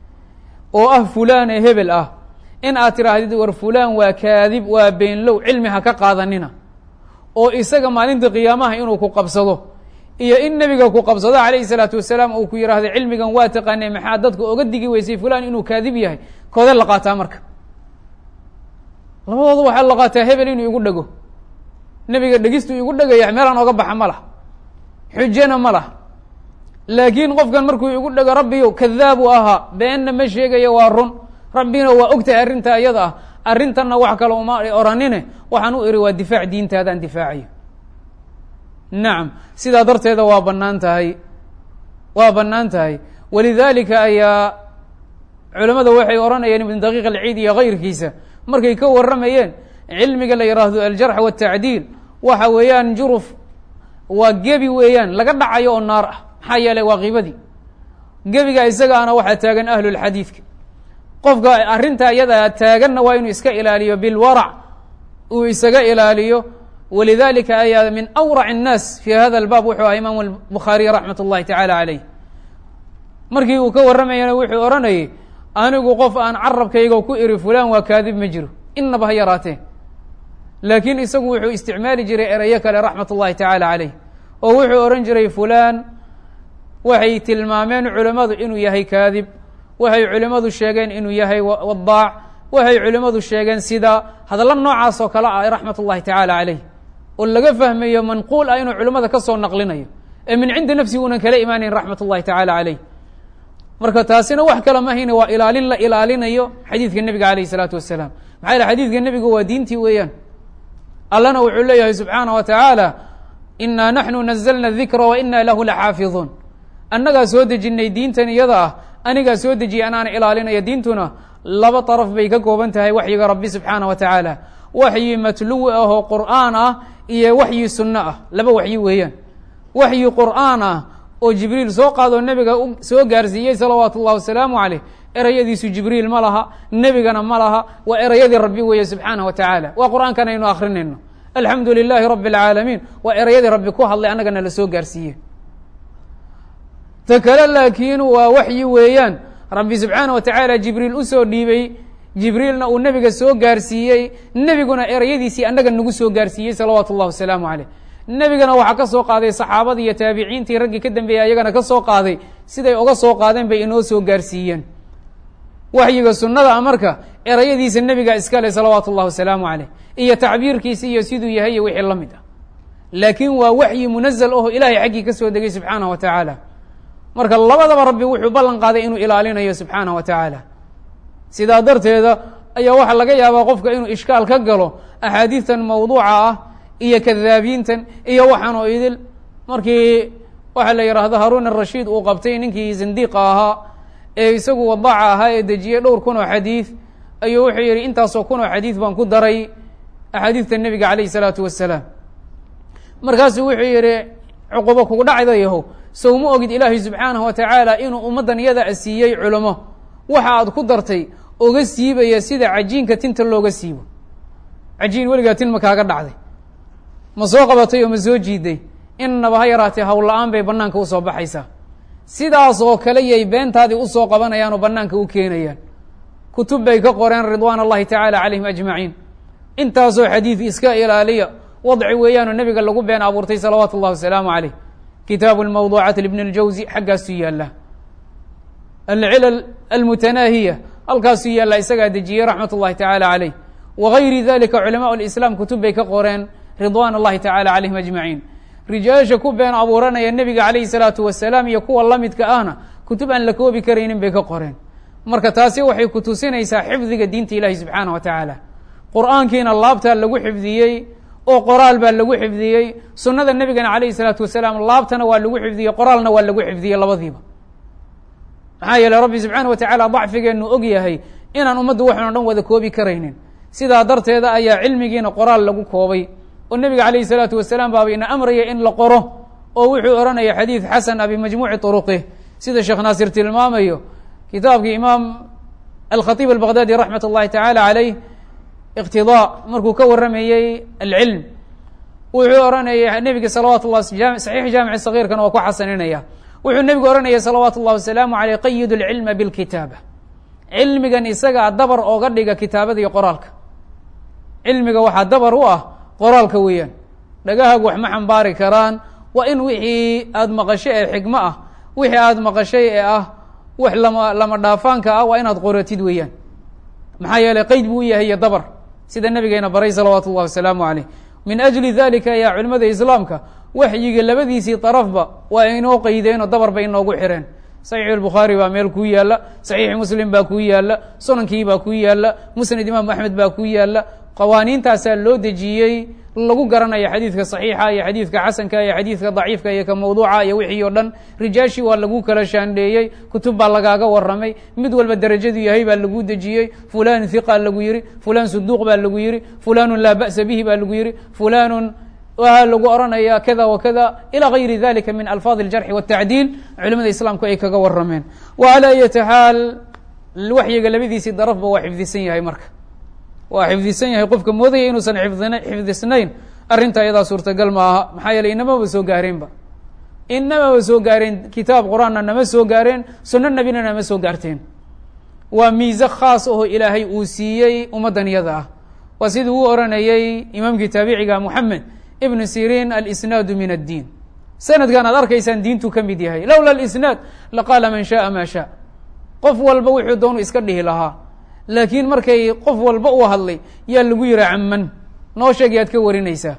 oo ah fulaan ee hebel ah in aad tiraahdid war fulaan waa kaadib waa beenlow cilmi ha ka qaadanina oo isaga maalinta qiyaamaha inuu ku qabsado iyo in nebiga ku qabsado calayhi salaatu wasalaam uu ku yidhaahdo cilmigan waa taqaanay maxaa dadka oga digi weysay fulaan inuu kaadib yahay koode la qaataa marka labadooda waxaa la qaataa hebel inuu igu dhego nebiga dhegistu igu dhegaya meelaan oga baxa ma lah xujana ma lah laakiin qofkan markuu igu dhego rabbiyo kadaabu ahaa beenna ma sheegayo waa run rabbina waa ogtahay arrinta iyada ah arrintanna wax kale uma oranine waxaan u iri waa difaac diintaadaan difaacayo nacam sidaa darteeda waa banaan tahay waa banaan tahay walidalika ayaa culamada waxay odhanayeen ibn daqiiq alciid iyo kayrkiisa markay ka warramayeen cilmiga la yidhaahdo aljarx waatacdiil waxa weeyaan juruf waa gebi weeyaan laga dhacayo oo naar ah maxaa yeelay waa kiibadii gebiga isagaana waxaa taagan ahlulxadiidka qofka arrinta iyada taaganna waa inuu iska ilaaliyo bilwarac uu isaga ilaaliyo walidalika ayaa min awrac الnaas fi hada اlbaab wuxuu aha imaamu bukhaariy raxmat اllahi tacala caleyh markii uu ka warramayana wuxuu odhanayay anigu qof aan carabkayga ku iri fulan waa kaadib ma jiro inaba ha yaraatee laakiin isagu wuxuu isticmaali jiray erayo kale raxmat اllahi tacala caleyh oo wuxuu odhan jiray fulan waxay tilmaameen culamadu inuu yahay kaadib waxay culimmadu sheegeen inuu yahay wadaac waxay culimmadu sheegeen sida hadallo noocaas oo kale ah raxmat اllahi tacala caleyh oo laga fahmayo manquul ah inuu culimmada ka soo naqlinayo ee min cindi nafsi uunan kala imaanayn raxmat اllahi tacala caleyh marka taasina wax kale mahayne waa ilaalin la ilaalinayo xadiidka nebiga alayh الsalaatu wasalaam maxaa yele xadiidka nebigu waa diintii weeyaan allana wuxuu leeyahay subxaanaه wa tacaala inaa naxnu nazlna dikra wa ina lahu laxaafiظuun annagaa soo dejinay diintan iyada ah anigaa soo dejiyay anaana ilaalinaya diintuna laba daraf bay ka kooban tahay waxyiga rabbi subxaana wa tacaala waxyi matluwi ah oo qur'aan ah iyo waxyi sunno ah laba waxyi weeyaan waxyi qur'aan ah oo jibriil soo qaadoo nebiga soo gaarsiiyey salawaatu اllahi wasalaamu caleyh erayadiisu jibriil ma laha nebigana ma laha waa erayadii rabbi weeye subxaanah wa tacaala waa qur'aankan aynu akrinayno alxamdu lilaahi rabi اlcaalamiin waa erayadii rabbi ku hadlay annagana la soo gaarsiiye ta kale laakiin waa waxyi weeyaan rabbi subxaana wa tacaala jibriil usoo dhiibay jibriilna uu nebiga soo gaarsiiyey nebiguna erayadiisii annaga nagu soo gaarsiiyey salawaatu اllah wasalaamu caleyh nebigana waxaa ka soo qaaday saxaabadii iyo taabiciintii raggii ka dambeeyey ayagana ka soo qaaday siday oga soo qaadeen bay inoo soo gaarsiiyeen waxyiga sunnada a marka erayadiisa nebiga iskale salawaatu اllah wasalaamu caleyh iyo tacbiirkiisi iyo siduu yahay iyo wixii la mid ah laakiin waa waxyi munazal aho ilaahay xaggii ka soo degay subxaanah wa tacaala marka labadaba rabbi wuxuu ballan qaaday inuu ilaalinayo subxaanah wa tacaala sidaa darteeda ayaa waxaa laga yaabaa qofka inuu ishkaal ka galo axaadiistan mawduuca ah iyo kadaabiintan iyo waxaan oo idil markii waxaa la yidhaahdo haruun arashiid uu qabtay ninkii zindiiqa ahaa ee isagu wadaaca ahaa ee dejiyey dhowr kun oo xadiid ayuu wuxuu yidhi intaasoo kun oo xadiid baan ku daray axaadiidta nebiga calayh isalaatu wasalaam markaasuu wuxuu yidhi cuqubo kugu dhacda yahow sow ma ogid ilaahay subxaanahu wa tacaala inuu ummaddan iyada a siiyey culamo waxa aad ku dartay oga siibaya sida cajiinka tinta looga siibo cajiin weligaa tin ma kaaga dhacday ma soo qabatay oo ma soo jiiday innaba ha yaraatee howla-aan bay bannaanka usoo baxaysaa sidaasoo kale yay beentaadii usoo qabanayaan oo bannaanka u keenayaan kutub bay ka qoreen ridwaan allahi tacaala calayhim ajmaciin intaasoo xadiid iska ilaaliya wadci weeyaanoo nebiga lagu been abuurtay salawaatu اllahi wasalaamu calayh kitaabu lmawduucaat libn اljawzi xaggaasuu yaallaa alcilal almutanaahiya halkaasuu yaallaa isagaa dejiyey raxmat ullahi tacaala calayh wagayri dalika culamaء اlislaam kutub bay ka qoreen ridwan اllahi tacaala calayhim ajmaciin rijaasha ku been abuuranaya nebiga calayhi salaatu wasalaam iyo kuwa la midka ahna kutub aan la koobi karaynin bay ka qoreen marka taasi waxay ku tusinaysaa xifdiga diinta ilahi subxaanah wa tacaala qur'aankiina laabtaa lagu xifdiyey oo qoraal baa lagu xifdiyey sunnada nebigana calayhi salaatu wasalaam laabtana waa lagu xifdiyey qoraalna waa lagu xifdiyey labadiiba maxaa yeeley rabbi subxaana wa tacaala dacfigeennu og yahay inaan ummaddu waxan o dhan wada koobi karaynin sidaa darteeda ayaa cilmigiina qoraal lagu koobay oo nebiga calayhi salaatu wasalaam baaba ina amraya in la qoro oo wuxuu odhanaya xadiid xasan abi majmuuci turuqih sida sheekh naasir tilmaamayo kitaabkii imaam alkhatiib albaqdaadi raxmat اllahi tacaala calayh iqtidaa markuu ka warramayey alcilm wuxuu odhanaya nebiga salawaatu llah saxiix jaamici sagiirkana waa ku xasaninaya wuxuu nebigu odhanaya salawaatu اllahi wasalaamu aleyh qayidu lcilma bilkitaaba cilmigan isagaa dabar ooga dhiga kitaabada iyo qoraalka cilmiga waxaa dabar u ah qoraalka weeyaan dhagahaagu wax ma xambaari karaan waa in wixii aada maqashay ee xigmo ah wixii aada maqashay ee ah wax lama lama dhaafaanka ah waa inaad qoratid weeyaan maxaa yeeley qeyd buu u yahay iyo dabar sida nabigeena baray salawaatu اllahi wasalaamu aleyh min ajli dalika ayaa culimada islaamka waxyiga labadiisii darafba waa inoo qeydeen oo dabar bay inoogu xireen saxiix albukhaari baa meel kuu yaalla saxiixi muslim baa kuu yaalla sunankii baa kuu yaalla musnad imaam axmed baa kuu yaalla qawaaniintaasaa loo dejiyey lagu garanayo xadiidka saxiixa iyo xadiidka xasanka iyo xadiidka daciifka iyo ka mawduuca iyo wixii oo dhan rijaashii waa lagu kala shaandheeyey kutub baa lagaaga warramay mid walba derajadu yahay baa lagu dejiyey fulan hiqa lagu yihi fulan suduuq baa lagu yihi fulanun laa ba'sa bihi baa lagu yihi fulanun waa lagu oranaya kada wa kada ilى gayri dalika min alfaad اljarxi wالtacdiil culimada islaamku ay kaga warameen wa alى ayati xaal waxyiga labadiisii darafba waa xifdisan yahay marka waa xifdisan yahay qofka moodaya inuusan xifdin xifdisnayn arrinta ayadaa suurtagal ma aha maxaa yeeley inamaba soo gaareenba inamaba soo gaareen kitaab qur-aanna nama soo gaareen suno nebina nama soo gaarteen waa miise khaas aho ilaahay uu siiyey ummaddan iyada ah waa sidii uu oranayey imaamkii taabiciga moxamed ibn sirin alisnaadu min addiin sanadkan aad arkaysaan diintuu ka mid yahay lowla alisnaad laqaala man shaءa ma sha qof walba wuxuu doonu iska dhihi lahaa laakiin markay qof walba uu hadlay yaa lagu yihi caman noo sheeg yaad ka warinaysaa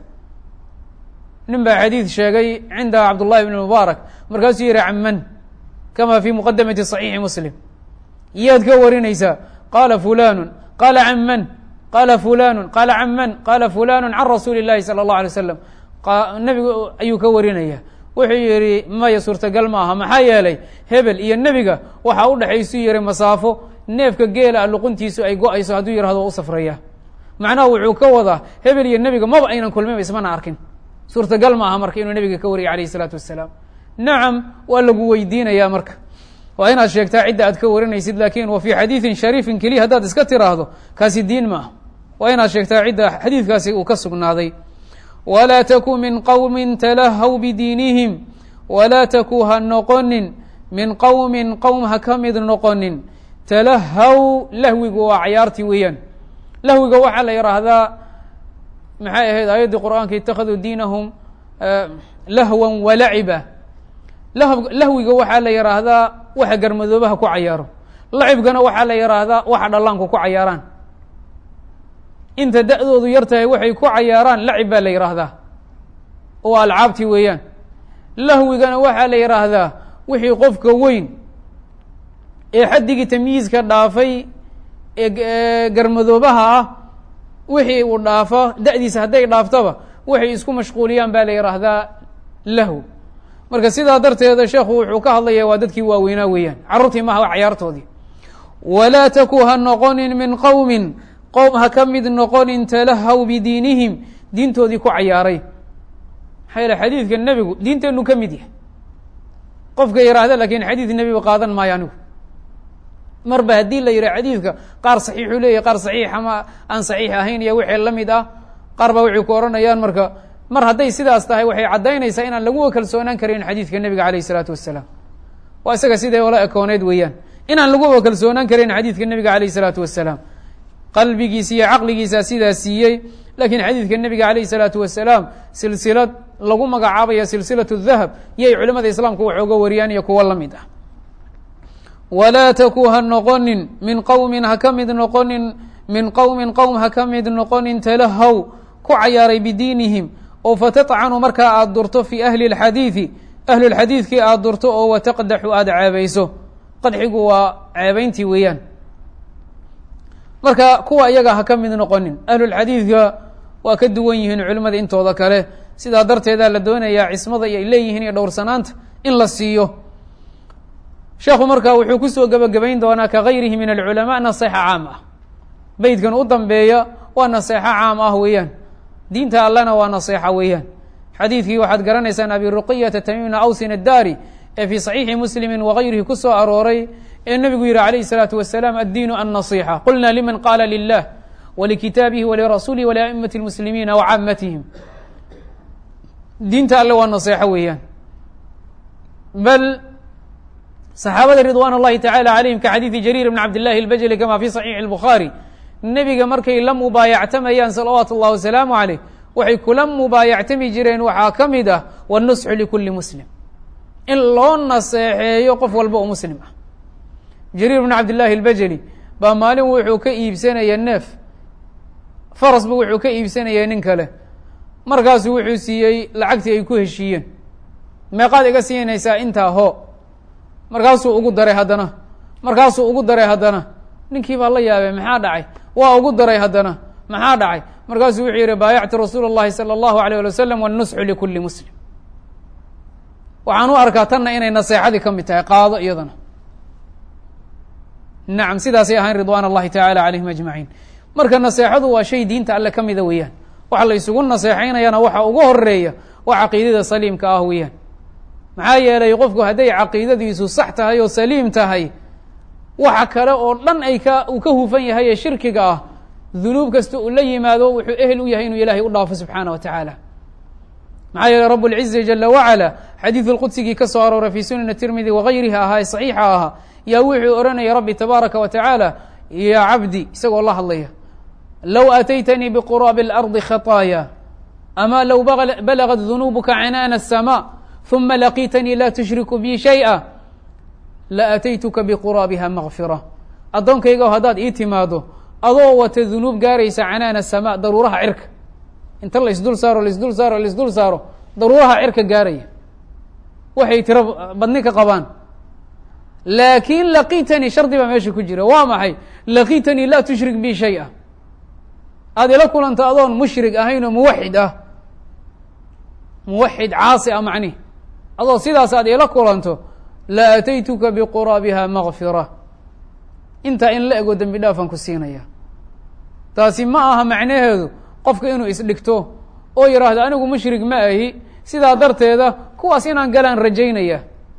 nin baa xadiid sheegay cinda cabdullahi bn mubaarak markaasuu yihi caman kama fi muqadamati صaxiixi muslim yaad ka warinaysaa qaala fulanu qaala caman qaala fulanu qaala caman qaala fulanu can rasuuli اllahi salى اllah alay slam nebigu ayuu ka warinaya wuxuu yihi maya suurtagal maaha maxaa yeelay hebel iyo nebiga waxaa u dhexaysu yihi masaafo neefka geela luquntiisu ay go-ayso hadduu yihahdo waa u safraya macnaha wuxuu ka wadaa hebel iyo nebiga maba aynan kulminba ismana arkin suurtagal maaha marka inuu nebiga ka wariyay alayh isalaatu wasalaam nacam waa lagu weydiinaya marka waa inaad sheegtaa cidda aad ka warinaysid lakin wa fii xadiidin shariifin keliya haddaad iska tiraahdo kaasi diin ma ah waa inaad sheegtaa cidda xadiidkaasi uu ka sugnaaday walaa taku min qowmin talahaw bidiinihim walaa taku ha noqonin min qowmin qowm ha ka mid noqonin talahaw lahwigu waa cayaartii weeyaan lahwiga waxaa la yidhaahdaa maxay ahayd aayaddii qur'aanka itakaduu diinahum lahwan walaciba lahwiga waxaa la yidhaahdaa waxa garmadoobaha ku cayaaro lacibkana waxaa la yidhaahdaa waxa dhallaanku ku cayaaraan inta da-doodu yar tahay waxay ku cayaaraan lacib baa la yidhaahdaa oo alcaabti weeyaan lahwigana waxaa la yidhaahdaa wixii qofka weyn ee xaddigii tamyiizka dhaafay ee garmadoobaha ah wixii uu dhaafo da'diisa hadday dhaaftaba waxay isku mashquuliyaan baa la yidhaahdaa lahu marka sidaa darteeda sheekhu wuxuu ka hadlaya waa dadkii waaweynaa weeyaan carruurtii maha cayaartoodii walaa taku ha noqonin min qowmin qowm ha ka mid noqonin talahaw bidiinihim diintoodii ku cayaaray maxaa yeele xadiidka nebigu diinteennu ka mid yahay qofka yidhaahda lakin xadiid nebigu qaadan maayo anigu marba haddii la yidhah xadiidka qaar saxiixuu leeyahy qaar saxiixa ma aan saxiix ahayn iyo wixii la mid ah qaar baa waxay ku odhanayaan marka mar hadday sidaas tahay waxay caddaynaysaa inaan lagu kalsoonaan karin xadiidka nebiga alayh isalaatu wasalaam waa isaga siday ola ekooneyd weeyaan inaan laguba kalsoonaan karin xadiidka nebiga alayh isalaatu wasalaam qalbigiisa iyo caqligiisa sidaa siiyey lakiin xadiidka nebiga alayh isalaatu wasalaam silsilad lagu magacaabaya silsilatu dahab yay culimada islaamku wax oga wariyaan iyo kuwo la mid ah walaa taku ha noqonin min qowmin ha ka mid noqonin min qowmin qowm ha ka mid noqonin talahaw ku cayaaray bidiinihim oo fatatcanu markaa aada durto fii ahli اlxadiidi ahlulxadiidkii aada durto oo wataqdaxu aada ceebayso qadxigu waa ceebayntii weeyaan marka kuwa iyaga ha ka mid noqonin ahlulxadiidka waa ka duwan yihiin culimmada intooda kale sidaa darteedaa la doonayaa cismada iyo ay leeyihiin iyo dhowrsanaanta in la siiyo sheekhu marka wuxuu kusoo gebagabayn doonaa ka gayrihi min alculamaa nasexa caam ah beydkan u dambeeya waa naseexo caam ah weeyaan diinta allena waa naseexa weeyaan xadiidkii waxaad garanaysaan abi ruqiyata tamiimna awsin addaari ee fii saxiixi muslimi wagayrihi ku soo arooray ee nebigu yihi alayh الsalaatu wasalaam addiinu annasixa qulna liman qaala lilah walikitaabihi walirasuulihi waliaimati اlmuslimiina wacaamatihim diinta alle waa naseexo weeyaan bal saxaabada ridwan اllahi tacala calayhim ka xadiidi jariir bn cabd llahi اlbajli kama fi saxiixi اlbukhaari nebiga markay la mubaayactamayaan salawaatu اllahi wasalaamu caleyh waxay kula mubaayactami jireen waxaa ka mid ah wاnusxu likuli muslim in loo naseexeeyo qof walba oo muslim ah jariir bn cabd llahi اlbajli baa maalin wuxuu ka iibsanaya neef farasba wuxuu ka iibsanaya nin kale markaasuu wuxuu siiyey lacagtii ay ku heshiiyeen meeqaad iga siinaysaa intaa ho markaasuu ugu daray haddana markaasuu ugu daray haddana ninkii baa la yaabay maxaa dhacay waa ugu daray haddana maxaa dhacay markaasuu wuxuu yihi baayactu rasuul اllahi salى اllahu alيyه alي wasalam wاnusxu likuli muslim waxaan u arkaa tanna inay naseexadii ka mid tahay qaado iyadana nacam sidaasay ahayn ridwan اllahi tacala calayhim ajmaciin marka naseexadu waa shay diinta alle ka mida weeyaan waxa la isugu naseexaynayana waxa ugu horeeya waa caqiidada saliimka ah weeyaan maxaa yeelay qofku hadday caqiidadiisu sax tahay oo saliim tahay waxa kale oo dhan ay ka uu ka hufan yahay ee shirkiga ah dunuub kasta uu la yimaado wuxuu ehel u yahay inuu ilaahay u dhaafo subxaana wa tacaala maxaa yeeley rab اlcizi jala wacala xadiidu lqudsigii ka soo arooray fi sunani tirmidi wagayrihi ahaa ee saxiixa ahaa yaa wuxuu odhanaya rabbi tabaaraka wa tacaala ya cabdi isagoo la hadlaya low ataytanii bquraabi اlardi khaطaaya ama low balagat dunuubuka canaana الsama ثuma laqiitanii la tushriku bi shayئa laataytuka bquraabiha makfira addoonkayga haddaad ii timaado adoo wata dunuub gaaraysa canaana الsama daruuraha cirka inta laisdul saaro laisdul saaro laisdul saaro daruuraha cirka gaaraya waxay tiro badni ka qabaan laakin laqiitanii shardi baa meesha ku jira waa maxay laqiitanii laa tushrik bi shayئa aada ila kulanto adoon mushrig ahayn oo muwaxid ah muwaxid caasi ah macnihi adoo sidaas aad ila kulanto la ataytuka biquraabiha makfira intaa in la ego dembi dhaafaan ku siinaya taasi ma aha macnaheedu qofka inuu isdhigto oo yidhaahdo anigu mushrig ma ahi sidaa darteeda kuwaas inaan galaan rajaynaya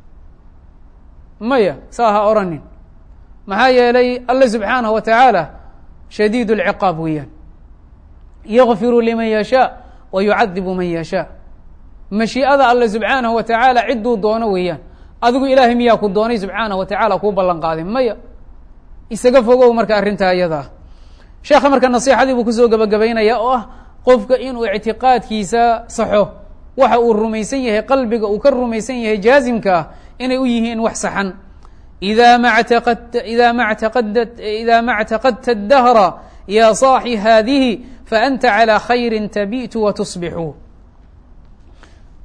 maya saa ha oranin maxaa yeelay alle subxaanaه wa tacaala shadiid اlciqaab weeyaan yakfiru liman yashaa wa yucadibu man yashaa mashii'ada alle subxaanahu wa tacaala cidduu doono weeyaan adigu ilaahay miyaa ku doonay subxaanaه wa tacaala kuu ballan qaaday maya isaga fogow marka arrintaa iyada ah sheekha marka nasiixadii buu kusoo gebagabaynaya oo ah qofka inuu ictiqaadkiisa saxo waxa uu rumaysan yahay qalbiga uu ka rumaysan yahay jaazimka ah inay u yihiin wax saxan ida ma taqadta ida ma taqadat ida ma اctaqadta الdahra ya صaaxi hadihi faأnta عalى khayri tabitu watusbixu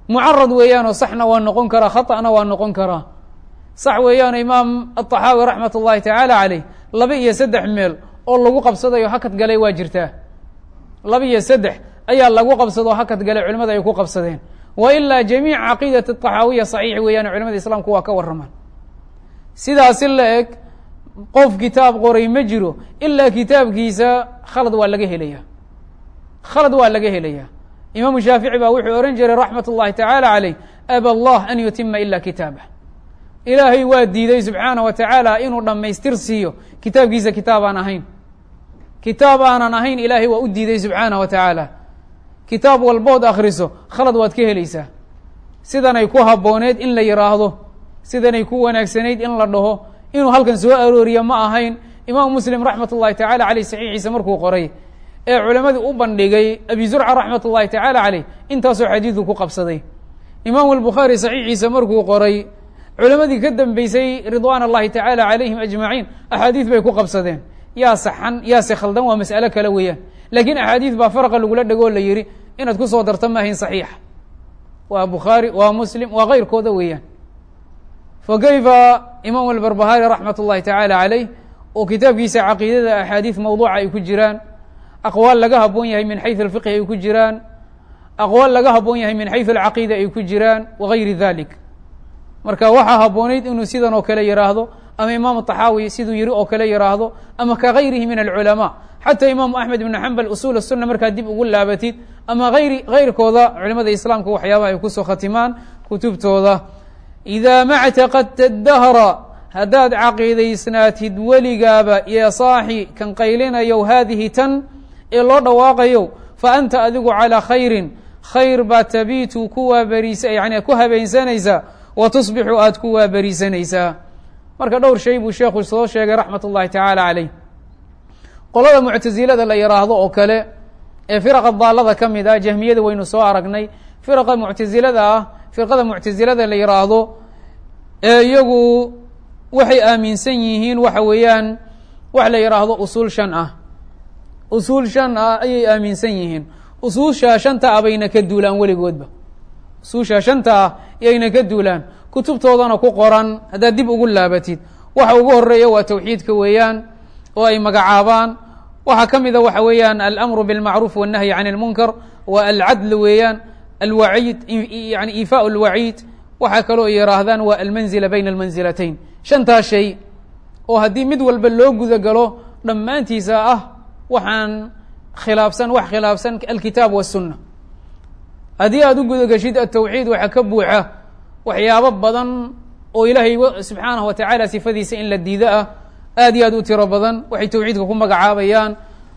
mucarad weeyaanoo saxna waa noqon karaa khaطأna waa noqon karaa sax weeyaano imaam aلطaxaawi raxmat اllahi tacaala caleyh laba iyo saddex meel oo lagu qabsadayo hakad galay waa jirtaa laba iyo saddex ayaa lagu qabsadoo hakad galay culimada ay ku qabsadeen wa ilaa jamiic caqiidat الطaxaawiya صaxiix weeyaan culimada islaamku waa ka waramaan sidaasi la eg qof kitaab qoray ma jiro ilaa kitaabkiisa khalad waa laga helaya khalad waa laga helaya imaamu shaafici baa wuxuu ohan jiray raxmat اllahi tacaala caleyh aba allah an yutima ila kitaabah ilaahay waa diiday subxaanah wa tacaala inuu dhammaystir siiyo kitaabkiisa kitaab aan ahayn kitaab aanan ahayn ilaahay waa u diiday subxaanah wa tacaala kitaab walbood akriso khalad waad ka helaysaa sidanay ku habbooneed in la yidhaahdo sidanay ku wanaagsanayd in la dhaho inuu halkan soo arooriya ma ahayn imaamu muslim raxmat ullahi tacala caleyh saxiixiisa markuu qoray ee culimadii u bandhigay abi zurca raxmat ullahi tacaala caleyh intaasoo xadiidu ku qabsaday imaamu albukhaari saxiixiisa markuu qoray culimadii ka dambeysay ridwaan allahi tacaala calayhim ajmaciin axaadiid bay ku qabsadeen yaa saxan yaase khaldan waa mas'alo kale weeyaan laakiin axaadiid baa faraqa lagula dhego la yihi inaad kusoo darta ma ahayn saxiixa waa bukhaari waa muslim waa keyrkooda weeyaan fa kayfa imaam albarbahari raxmat ullahi tacaala caleyh oo kitaabkiisa caqiidada axaadiid mawduuca ay ku jiraan aqwaal laga haboon yahay min xayu alfiqhi ay ku jiraan aqwaal laga haboon yahay min xayu alcaqiida ay ku jiraan wagayri dalik marka waxaa habboonayd inuu sidan oo kale yihaahdo ama imaam طaxaawi siduu yihi oo kale yihaahdo ama kagayrihi min alculamaa xataa imaamu axmed ibn xambal usul الsuna markaad dib ugu laabatid ama ayri gayrkooda culimada islaamka waxyaabaha ay kusoo khatimaan kutubtooda إida ma اctaqadta dahra haddaad caqiidaysnaatid weligaaba iyo saaxi kan qaylinayow haadihi tan ee loo dhawaaqayo fa anta adigu calىa khayrin khayr baa tabiitu kuwaa beriisa yani ku habeensanaysaa wa tusbixu aada ku waaberiisanaysaa marka dhowr shay buu sheekhu soo sheegay raxmat ullahi tacaala caleyh qolada muctasilada la yidhaahdo oo kale ee firaqa daalada ka mid ah jahmiyada waynu soo aragnay firaqa muctasilada ah firqada muctasilada la yidhaahdo ee iyagu waxay aaminsan yihiin waxa weeyaan wax la yidhaahdo usuul shan ah usuul shan ah ayay aaminsan yihiin usuusha shanta ah bayna ka duulaan weligoodba usuusha shanta ah yayna ka duulaan kutubtoodana ku qoran haddaad dib ugu laabatid waxa ugu horeeya waa tawxiidka weeyaan oo ay magacaabaan waxaa ka mida waxa weeyaan alamru bilmacruuf wالnahyi can اlmunkar wa alcadl weeyaan alwaciid yani iifaء اlwaciid waxaa kaloo yihaahdaan waa almanzila bayna almanzilatayn shantaas shay oo haddii mid walba loo guda galo dhammaantiisa ah waxaan khilaafsan wax khilaafsan alkitaab wالsuna haddii aada u guda geshid atawxiid waxaa ka buuxa waxyaabo badan oo ilaahay subxaanaه wa tacaala sifadiisa in la diido ah aad iyo aad u tiro badan waxay tawxiidka ku magacaabayaan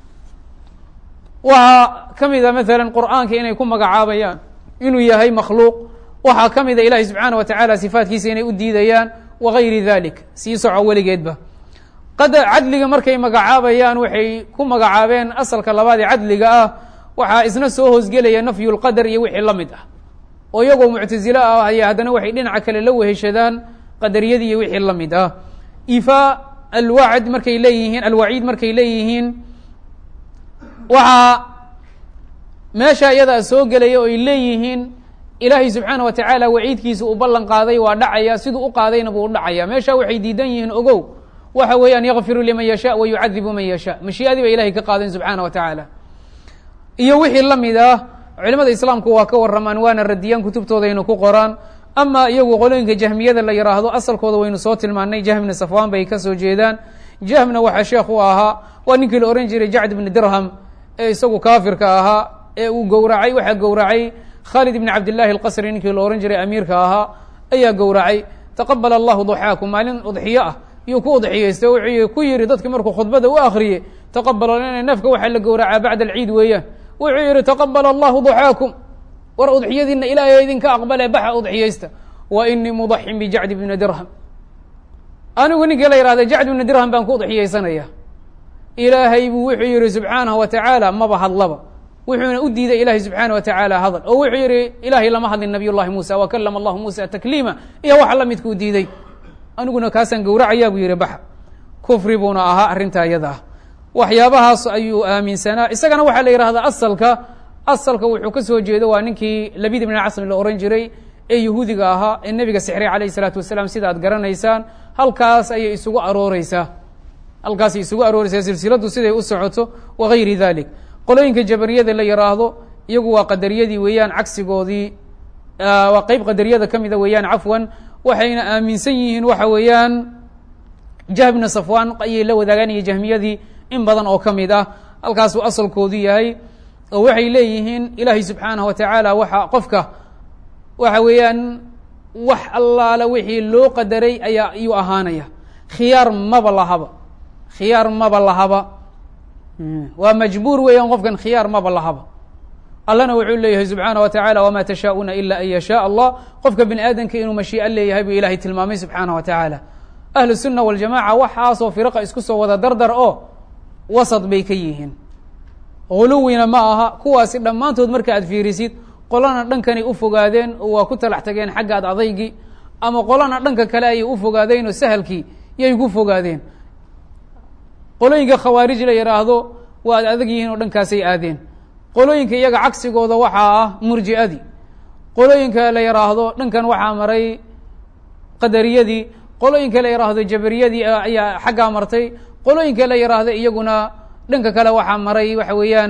waxaa ka mida maala qur'aanka inay ku magacaabayaan inuu yahay makhluuq waxaa ka mida ilahi subxaanaه wa tacaala sifaatkiisa inay u diidayaan wagayri dalik sii soco weligeedba qada cadliga markay magacaabayaan waxay ku magacaabeen asalka labaad ee cadliga ah waxaa isna soo hoosgelaya nafyu lqadar iyo wixii la mid ah oo iyagoo muctasilo ah aya haddana waxay dhinaca kale la weheshadaan qadariyadii iyo wixii la mid ah ifa alwacd markay leeyihiin alwaciid markay leeyihiin waxaa meesha iyadaa soo gelaya oo ay leeyihiin ilaahay subxaana wa tacaala waciidkiisa uu ballan qaaday waa dhacaya siduu u qaadayna buu u dhacaya meesha waxay diidan yihiin ogow waxa weeyaan yakfiru liman yasha wa yucadibu man yasha mashiiadii ba ilahay ka qaadeen subxaana wa tacaala iyo wixii la mid ah culimada islaamku waa ka waramaan waana radiyaan kutubtoodaynu ku qoraan ama iyagu qolooyinka jahmiyada la yidhaahdo asalkooda waynu soo tilmaanay jahmna safwaan bay kasoo jeedaan jahmna waxaa sheekh u ahaa waa ninkii la ohan jiray jacd bni dirham ee isagu kaafirka ahaa ee uu gowracay waxaa gowracay khaalid ibni cabdillahi alqasri ninkii la ohan jiray amiirka ahaa ayaa gowracay taqabala allahu duxaakum maalin udxiyo ah iyuu ku udxiyeystay wuxuu ku yihi dadki markuu khudbada u akriyey taqabala nafka waxaa la gowracaa bacda alciid weeyaan wuxuu yihi taqabala allahu duxaakum war udxiyadiina ilaahay idinka aqbale baxa udxiyeysta wa inii mudaxin bijacdi bni dirham anigu ninkii la yihahda jacd bni dirham baan ku udxiyeysanaya ilaahay buu wuxuu yihi subxaanahu wa tacaala maba hadlaba wuxuuna u diiday ilahi subxaana wa tacaala hadal oo wuxuu yihi ilaahay lama hadlin nabiy llahi muusa wa kalama allahu muusa takliima iyo waxa la midkuu diiday aniguna kaasaan gowracayaa buu yihi baxa kufri buuna ahaa arrintaa iyada ah waxyaabahaas ayuu aaminsanaa isagana waxaa la yihahdaa asalka asalka wuxuu ka soo jeedo waa ninkii labid ibn casmi la ohan jiray ee yahuudiga ahaa ee nebiga sixray calayh isalaatu wasalaam sida ad garanaysaan halkaas ayay isugu arooreysaa halkaasay isugu arooreysaa silsiladdu siday u socoto wagayri dalik qolooyinka jabariyada la yiraahdo iyagu waa qadariyadii weeyaan cagsigoodii waa qeyb qadariyada ka mida weeyaan cafwan waxayna aaminsan yihiin waxa weeyaan jahbna safwan ayay la wadaaganaya jahmiyadii in badan oo ka mid ah halkaasuu asalkoodu yahay oo waxay leeyihiin ilaahay subxaanaه wa tacaala waxa qofka waxa weeyaan wax allaala wixii loo qadaray ayaa ayuu ahaanaya khiyaar maba lahaba khiyaar maba lahaba waa majbuur weeyaan qofkan khiyaar maba lahaba allana wuxuu leeyahay subxaana wa tacala wama tashaa'una ila an yashaa allah qofka bini aadamka inuu mashii'a leeyahay buu ilahay tilmaamay subxaana wa tacaala ahlu sunna waljamaca waxaasoo firaqa isku soo wada dardar oo wasad bay ka yihiin huluwina ma aha kuwaasi dhammaantood marka aad fiirisid qolana dhankanay u fogaadeen oo waa ku talax tageen xagga ad adaygii ama qolana dhanka kale ayay u fogaadeen oo sahalkii yay ku fogaadeen qolooyinka khawaarij la yidhaahdo waa ad adag yihiin oo dhankaasay aadeen qolooyinka iyaga cagsigooda waxaa ah murji'adii qolooyinka la yidhaahdo dhankan waxaa maray qadariyadii qolooyinka la yidhaahdo jabariyadii ayaa xaggaa martay qolooyinka la yidhaahdo iyaguna dhanka kale waxaa maray waxa weeyaan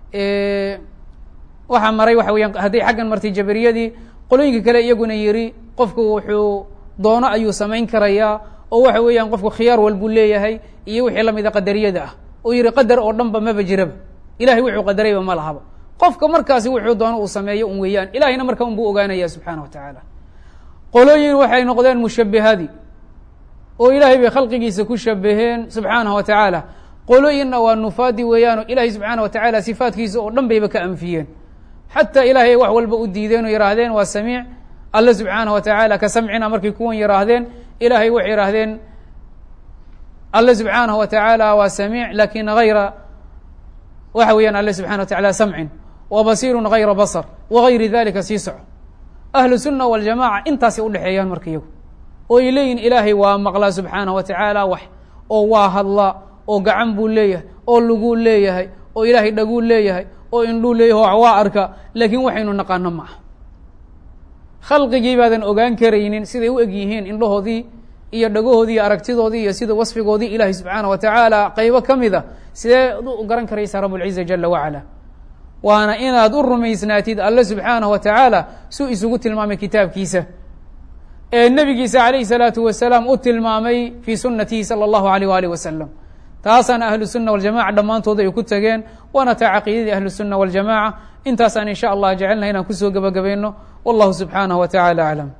waxaa maray waxa weeyaan hadday xaggan martay jabariyadii qolooyinka kale iyaguna yidhi qofku wuxuu doono ayuu samayn karayaa oo waxa weeyaan qofku khiyaar walbuu leeyahay iyo wixii lamida qadariyada ah oo yihi qadar oo dhan ba maba jiraba ilahay wuxuu qadarayba ma lahaba qofka markaasi wuxuu doono uu sameeyo un weeyaan ilahayna marka un buu ogaanaya subxaana wa tacaala qolooyin waxay noqdeen mushabihadii oo ilaahay bay khalqigiisa ku shabaheen subxaanaه wa tacaala qolooyinna waa nufaadi weeyaan oo ilaahay subxaana wa tacaala sifaatkiisa oo dhan bayba ka anfiyeen xataa ilaahay wax walba u diideen oo yihaahdeen waa samiic alle subxaanaه wa tacaala ka samcina markay kuwan yihaahdeen ilaahay waxay yihaahdeen alle subxaanaه wa tacaala waa samiic lakin hayra waxa weeyaan alle subxana wa tacala samcin wa basiirun hayra basar wagayri dalika sii soco ahlu sunna waljamaca intaasay udhexeeyaan marka iyagu oo ay leeyihin ilaahay waa maqlaa subxaanaه wa tacaala wax oo waa hadlaa oo gacan buu leeyahay oo luguu leeyahay oo ilaahay dhaguu leeyahay oo indhuu leeyahay oo waa arka laakiin waxaynu naqaano ma aha khalqigii baadan ogaan karaynin siday u eg yihiin indhahoodii iyo dhagahoodii iyo aragtidoodii iyo sida wasfigoodii ilaahay subxaana wa tacaala qaybo ka mid a sidee u garan karaysaa rabulciza jala wacala waana inaad u rumaysnaatid alle subxaanaه wa tacaala suu isugu tilmaamay kitaabkiisa ee nebigiisa calayhi salaatu wasalaam u tilmaamay fii sunatihi salى اllahu alيyh walih wasalam taasaana ahlu sunna waljamaca dhammaantood ay ku tageen waana taa caqiidadii ahlu sunna waljamaca intaasaan in sha allah jecelnahay inaan kusoo gebagabayno wallahu subxaanaه wa taعala aclam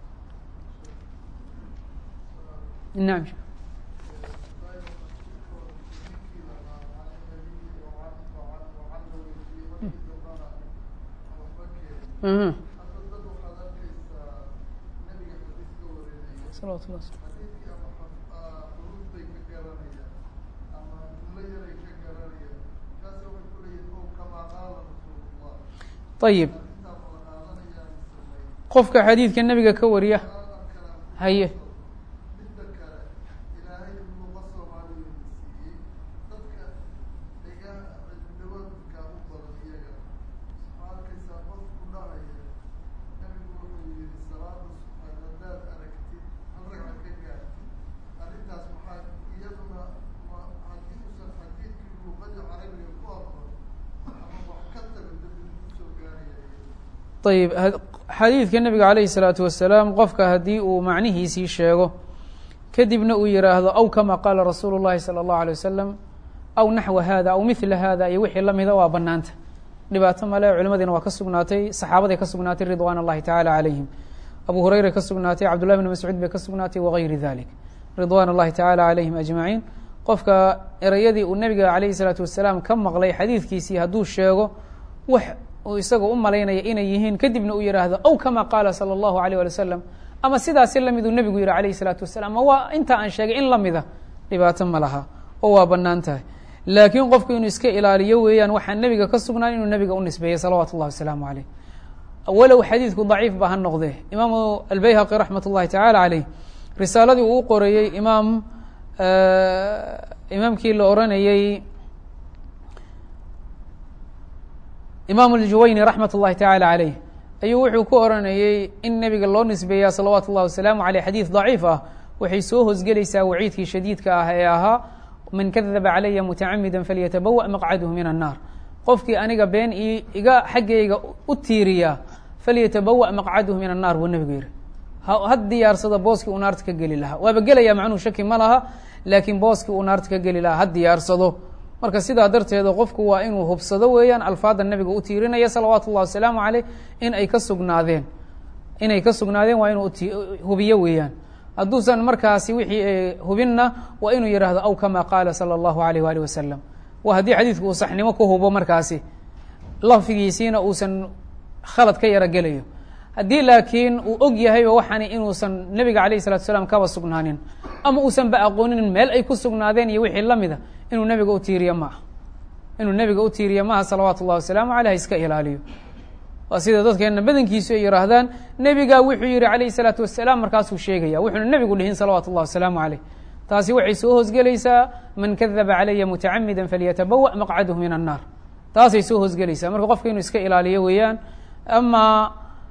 nam salawatullah ayib qofka xadiidka nebiga ka wariya haye ayib xadiidka nebiga calayhi salaatu wasalaam qofka haddii uu macnihiisii sheego kadibna uu yihaahdo aw kama qaala rasuulu llahi salى اllahu alay wasalam aw naxwa hada aw mila hada iyo wixii lamida waa banaanta dhibaato male culimadiina waa ka sugnaatay saxaabaday ka sugnaatay ridwan اllahi tacala calayhim abu hurayra ka sugnaatay cabdullahi bn mascuud bay ka sugnaatay wagayri dalik ridwan اllahi tacala calayhim ajmaciin qofka ereyadii uu nebiga calayhi salaatu wasalaam ka maqlay xadiidkiisii hadduu sheego wax uu isagoo u malaynaya inay yihiin kadibna uu yihaahdo aw kama qaala salى اllahu alيyh alي wasalam ama sidaasi lamiduu nebigu yihi alayhi الsalaatu wasalam ama waa inta aan sheegay in lamida dhibaato ma laha oo waa banaan tahay laakiin qofku inuu iska ilaaliyo weeyaan waxaa nebiga ka sugnaan inuu nebiga u nisbeeyey salawatu اllahi wasalaamu aleyh walow xadiidku daciif ba ha noqdee imaamu albayhaqi raxmat اllahi tacala aleyh risaaladii uu u qoreeyey imaam imaamkii la oranayey imaam aljuwayni raxmat اllahi tacaala caleyh ayuu wuxuu ku oranayey in nebiga loo nisbeeyaa salawaatu اllahi wasalaamu aleyh xadiid daciif ah waxay soo hosgelaysaa waciidkii shadiidka ah ee ahaa man kadaba calaya mutacamida falyatabawa maqcadhu min annaar qofkii aniga been iga xaggayga u tiiriya falyatabawa maqcadhu min annaar buu nebigu yihi ha diyaarsada booskii uu naarta ka geli lahaa waaba gelaya macnuhu shaki ma laha laakiin booskii uu naarta ka geli lahaa ha diyaarsado marka sidaa darteeda qofku waa inuu hubsado weeyaan alfaada nebiga u tiirinaya salawaatu ullahi wasalaamu caleyh in ay ka sugnaadeen inay ka sugnaadeen waa inuu hubiyo weeyaan hadduusan markaasi wixii hubinna waa inuu yidhaahdo aw kama qaala sala allahu alayh waali wasalam waa haddii xadiidku uu saxnimo ku hubo markaasi lafdigiisiina uusan khalad ka yaro gelayo haddii laakiin uu og yahayba waxaani inuusan nebiga alayh salatu salaam kaba sugnaanin ama uusan ba aqoonin meel ay ku sugnaadeen iyo wixii lamida inuu nebiga u tiiriyo maaha inuu nebiga u tiiriyo maaha salawaatu ullahi wasalaamu aleyh ha iska ilaaliyo waa sida dadkeena badankiisu ay yihaahdaan nebigaa wuxuu yihi calayh salaatu wasalaam markaasuu sheegaya wuxuuna nebigu dhihin salawaatu ullahi wasalaamu caleyh taasi waxay soo hoosgelaysaa man kadaba calaya mutacamida falyatabawa maqcadhu min annaar taasay soo hoosgelaysaa marka qofka inuu iska ilaaliyo weeyaan ama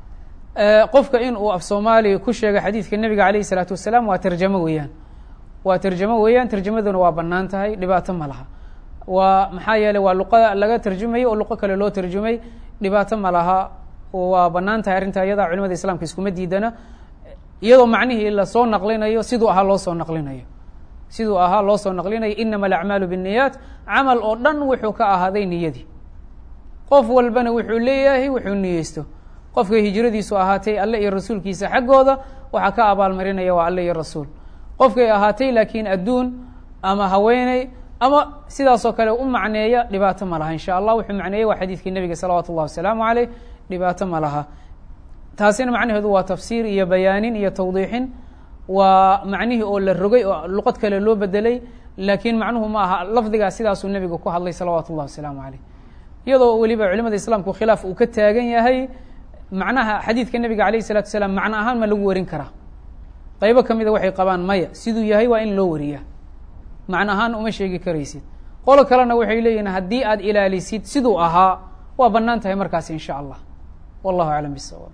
qofka in uu af soomaaliya ku sheega xadiidka nebiga alayh isalaatu wasalaam waa tarjamo weeyaan waa tarjamo weeyaan tarjamaduna waa banaan tahay dhibaato ma laha waa maxaa yeeley waa luqa laga tarjumayo oo luqo kale loo tarjumay dhibaato ma laha waa banaan tahay arrinta iyadaa culimada islaamka iskuma diidana iyadoo macnihii lasoo naqlinayo siduu ahaa loo soo naqlinayo siduu ahaa loo soo naqlinayo inama alacmaalu binniyaat camal oo dhan wuxuu ka ahaaday niyadii qof walbana wuxuu leeyahay wuxuu niyeysto qofka hijradiisu ahaatay alle iyo rasuulkiisa xaggooda waxaa ka abaalmarinaya waa alle iyo rasuul qofkay ahaatay laakiin adduun ama haweeney ama sidaasoo kale u macneeya dhibaato ma laha insha allah wuxuu macneeyey waa xadiidkii nebiga salawaatu ullahi wasalaamu caleyh dhibaato ma laha taasina macnaheedu waa tafsiir iyo bayaanin iyo tawdiixin waa macnihii oo la rogay oo luqad kale loo bedelay laakiin macnuhu ma aha lafdigaa sidaasuu nebigu ku hadlay salawaatu ullahi wasalaamu caleyh iyadoo weliba culimada islaamku khilaaf uu ka taagan yahay macnaha xadiidka nebiga alayh isalatu wasalaam macno ahaan ma lagu warin karaa qaybo ka mida waxay qabaan maya siduu yahay waa in loo wariyaa macno ahaan uma sheegi karaysid qolo kalena waxay leeyihin haddii aad ilaalisid siduu ahaa waa banaan tahay markaas in sha allah wallahu aclam bisawaab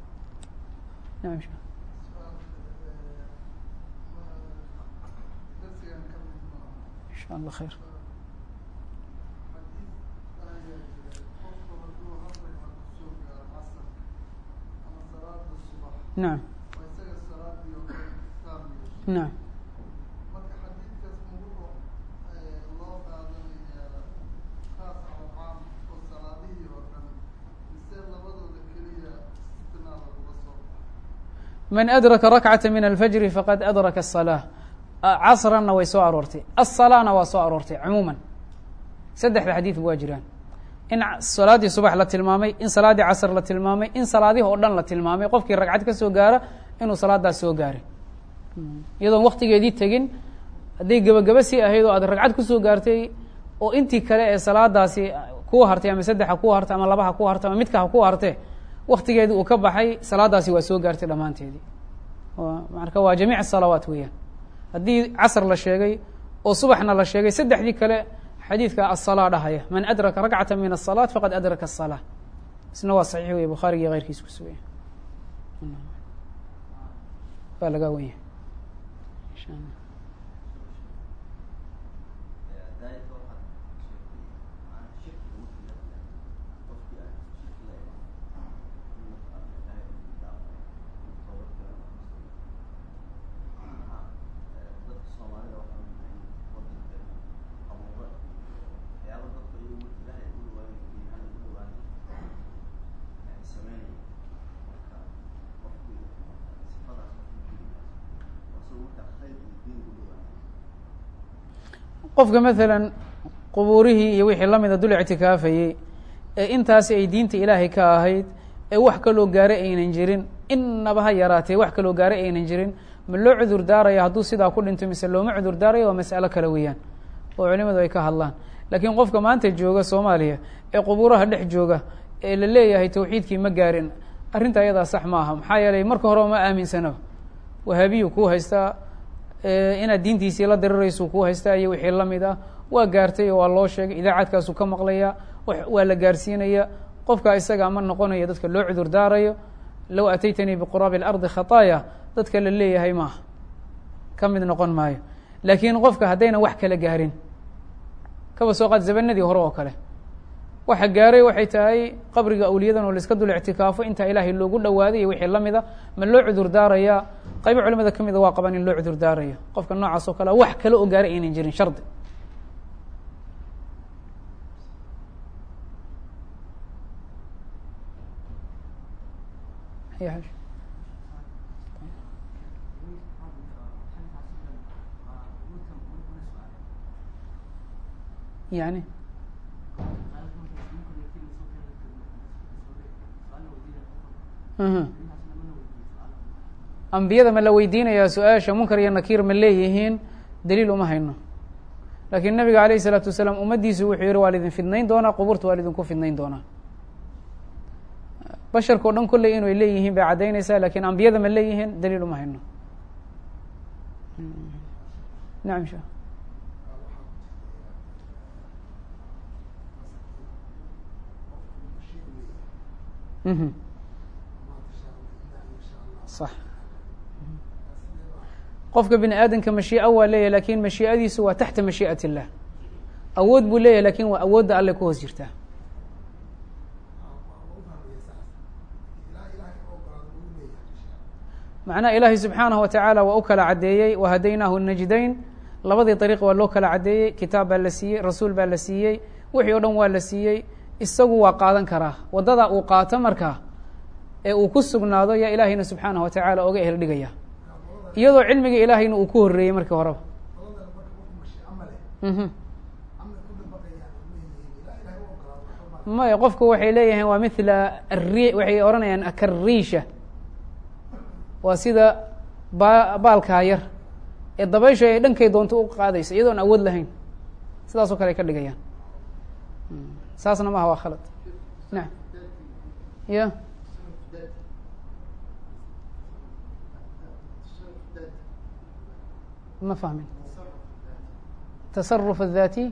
insha allah khayr nacam nacam man adraka rakcata min alfajri faqad adraka الصalaaة casranna way soo aroortay aلsalana waa soo aroortay cumuuman saddexda xadiidku waa jiraan in salaaddii subax la tilmaamay in salaaddii casr la tilmaamay in salaadihi oo dhan la tilmaamay qofkii ragcad ka soo gaara inuu salaadaas soo gaaray iyadoon waktigeedii tegin hadday gebagaba sii ahayd oo aad ragcad kusoo gaartay oo intii kale ee salaadaasi kuu hartay ama saddexa kuu hartay ama labaha ku hartay ama midka ha ku hartee waktigeedii uu ka baxay salaadaasi waa soo gaartay dhammaanteedii marka waa jamiic الsalawaat weeyaan haddii casr la sheegay oo subaxna la sheegay saddexdii kale xadiidka aلsalaa dhahaya man adraka rakcata min الصalaaة faqad adraka الصalaaة isna waa saxiix wey bukhaarigi keyrkiis kusugaya waa laga wenya qofka maalan qubuurihii iyo wixii lamida dul ictikaafayey ee intaasi ay diinta ilaahay ka ahayd ee wax kaloo gaare aynan jirin innaba ha yaraatee wax kaloo gaare aynan jirin ma loo cudur daaraya hadduu sidaa ku dhinto mise looma cudur daarayo waa mas'alo kale weeyaan oo culimadu ay ka hadlaan laakiin qofka maanta jooga soomaaliya ee qubuuraha dhex jooga ee la leeyahay tawxiidkii ma gaarin arrinta ayadaa sax ma aha maxaa yeelay marka horeba ma aaminsanaba wahaabiyu kuu haystaa inaad diintiisii la diriraysu kuu haystaa iyo wixii lamid ah waa gaartay oo waa loo sheegay idaacadkaasuu ka maqlaya waa la gaarsiinaya qofka isaga ma noqonayo dadka loo cudur daarayo low ataytanii biquraabi اlardi khataaya dadka la leeyahay maaha ka mid noqon maayo laakiin qofka haddayna wax kala gaarin kaba soo qaad zabanadii hore oo kale waxa gaaray waxay tahay qabriga awliyadan oo laiska dul ictikaafo intaa ilaahay loogu dhawaaday iyo wixii lamida ma loo cudur daarayaa qaybo culimada ka mida waa qabaan in loo cudur daarayo qofka noocaas oo kale wax kale oo gaaray aynan jirin shardi yani ambiyada ma la weydiinayaa su-aasha munkar iyo nakiir ma leeyihiin daliil uma hayno laakiin nabiga alayh isalaatu wasalaam ummaddiisu wuxuu yihi waa lidin fidnayn doonaa qubuurta waa lidinku fidnayn doonaa basharka o dhan kolley inay leeyihiin bay caddaynaysaa lakin ambiyada ma leeyihiin daliil uma hayno nacam sha mhm sax qofka bini aadamka mashiica waa leeyahy lakin mashiicadiisu waa taxta mashii'at illah awood buu leeyahy lakin waa awoodda alle ku hoos jirtaa macnaha ilaahay subxaanahu watacaala waa u kala caddeeyey wahadaynaahu najdayn labadii dariiq waa loo kala caddeeyey kitaab baa la siiyey rasuul baa la siiyey wixii o dhan waa la siiyey isagu waa qaadan karaa waddadaa uu qaato markaa ee uu ku sugnaado yaa ilaahayna subxaanahu watacaala oga ehel dhigaya iyadoo cilmiga ilaahayna uu ku horreeyey markii horeba maya qofku waxay leeyihiin waa mithla ari waxay odhanayaan akariisha waa sida ba baalkaa yar ee dabaysha ay dhankay doonto u qaadaysa iyadoon awood lahayn sidaas oo kale ay ka dhigayaan saasna maaha waa khalad nacam ya ma fahmin tasaruf الذati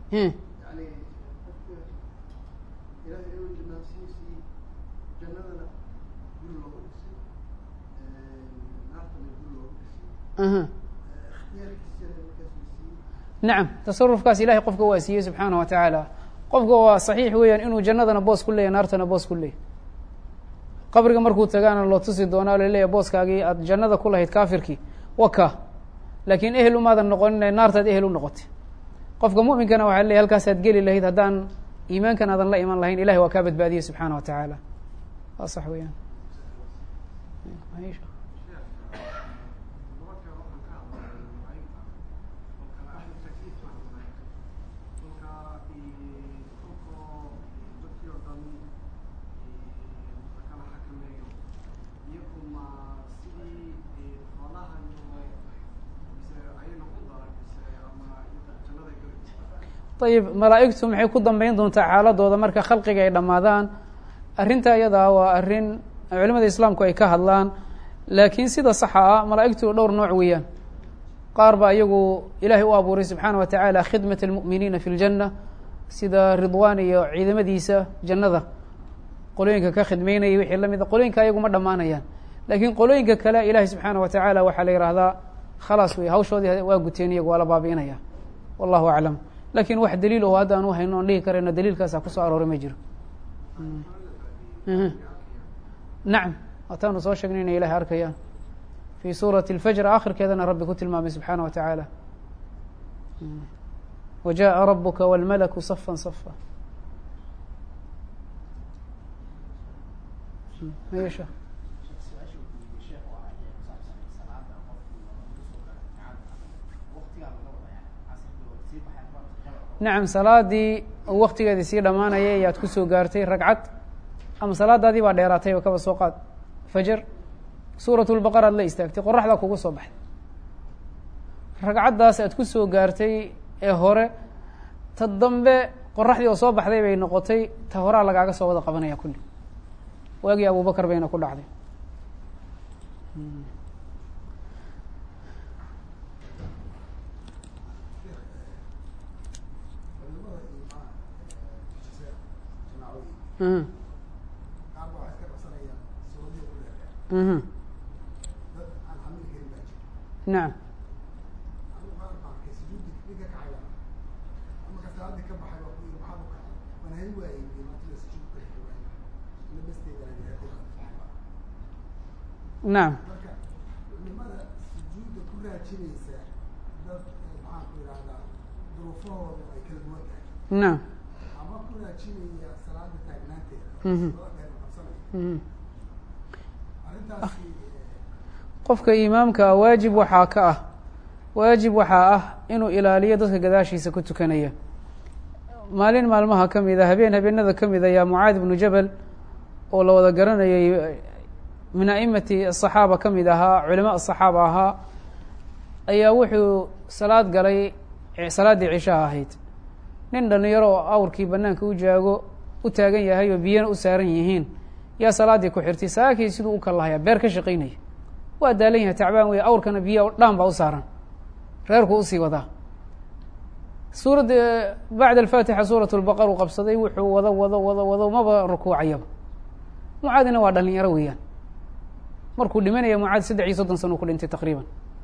nacam tasarufkaas ilahay qofka waa siiyey subxaanaه wa tacaala qofka waa saxiix weeyaan inuu jannadana boos ku leeyahy naartana boos ku leeyahy qabriga markuu tagaana loo tusi doonaa laleeyahy booskaagii aad jannada ku lahayd kaafirkii waka laakiin ehel umaadan noqonin naartaad ehel u noqotay qofka muminkana waxa ley halkaasaad geli lahayd haddaan iimaankan aadan la iman lahayn ilahay waa kaa badbaadiyey subxaana wa tacaala waa sax weeyaan ayib malaa'igtu maxay ku dambeyn doontaa xaaladooda marka khalqiga ay dhammaadaan arrinta iyadaa waa arrin culimada islaamku ay ka hadlaan laakiin sida saxa ah malaa'igtu dhowr nooc weeyaan qaar baa iyagu ilaahay u abuuray subxaana wa tacaala khidmat almu'miniina fi ljanna sida ridwaan iyo ciidamadiisa jannada qolooyinka ka khidmeynaya wixii lamid a qolooyinka ayagu ma dhammaanayaan laakiin qolooyinka kale ilaahay subxaana wa tacaala waxaa la yihahdaa khalaas wey hawshoodii waa guteen iyagu waa la baabi'inaya wallahu aclam lakin wax daliil oo hadda aan u hayno on dhihi karayno daliilkaasa kusoo arooray ma jiro nacam waataanu soo sheegnay inay ilahay arkayaan fi suurati اlfajr akhirkeedana rabbi ku tilmaamay subxaana wa tacaala wa jaءa rabuka wاlmalaku safan safa mayesha nacam salaadii waktigeedii sii dhamaanaya ayaad kusoo gaartay ragcad ama salaadaadii baa dheeraatayba kaba soo qaad fajar suurat lbaqara ad la istaagtay qoraxdaa kugu soo baxday ragcaddaas aad kusoo gaartay ee hore ta dambe qoraxdii oo soo baxday bay noqotay ta horaa lagaaga soo wada qabanaya kulli waagii abubakar bayna ku dhacday mhm dad aan xamili karin baa jira nacam anigu qaar baa arkay sujuudi ninka kacay baa marka salaadii ka baxay baa ku yiri maxaad u kacay waan hay waayey iyo maanta la sujuud ka xigay waayey ila basteeda aan yahay ku kacay nacam marka culimada sujuudda ku raajinaysa dad eh, maxaan ku yidhahdaa duruufahoodu ay kala duwan tahay nacam ama ku raajinaya salaada taagnaanteeda Mhm. salaad dheer la qabsanaya mhm arrintaasi eh, qofka imaamka ah waajib waxaa ka ah waajib waxaa ah inuu ilaaliyo dadka gadaashiisa ku tukanaya maalin maalmaha ka mid a habeen habeenada ka mid ayaa mucaad ibnu jabal oo la wada garanayay min a'imati asaxaaba ka mid ahaa culama asaxaaba ahaa ayaa wuxuu salaad galay salaaddii cishaha ahayd nin dhalinyaro oo awrkii banaanka u jaago u taagan yahay oo biyana u saaran yihiin yaa salaaddii ku xirtay saakii siduu u kallahaya beer ka shaqaynaya waa daalan yahay tacbaan wey awrkana biya dhaan baa u saaran reerku usii wadaa suuradda bacda alfaatixa suurat lbaqar uu qabsaday wuxuu wado wado wado wado maba rukuucayaba mucaadina waa dhalinyaro weeyaan markuu dhimanaya mucaad saddex iyo soddon sana uu ku dhintay taqriiban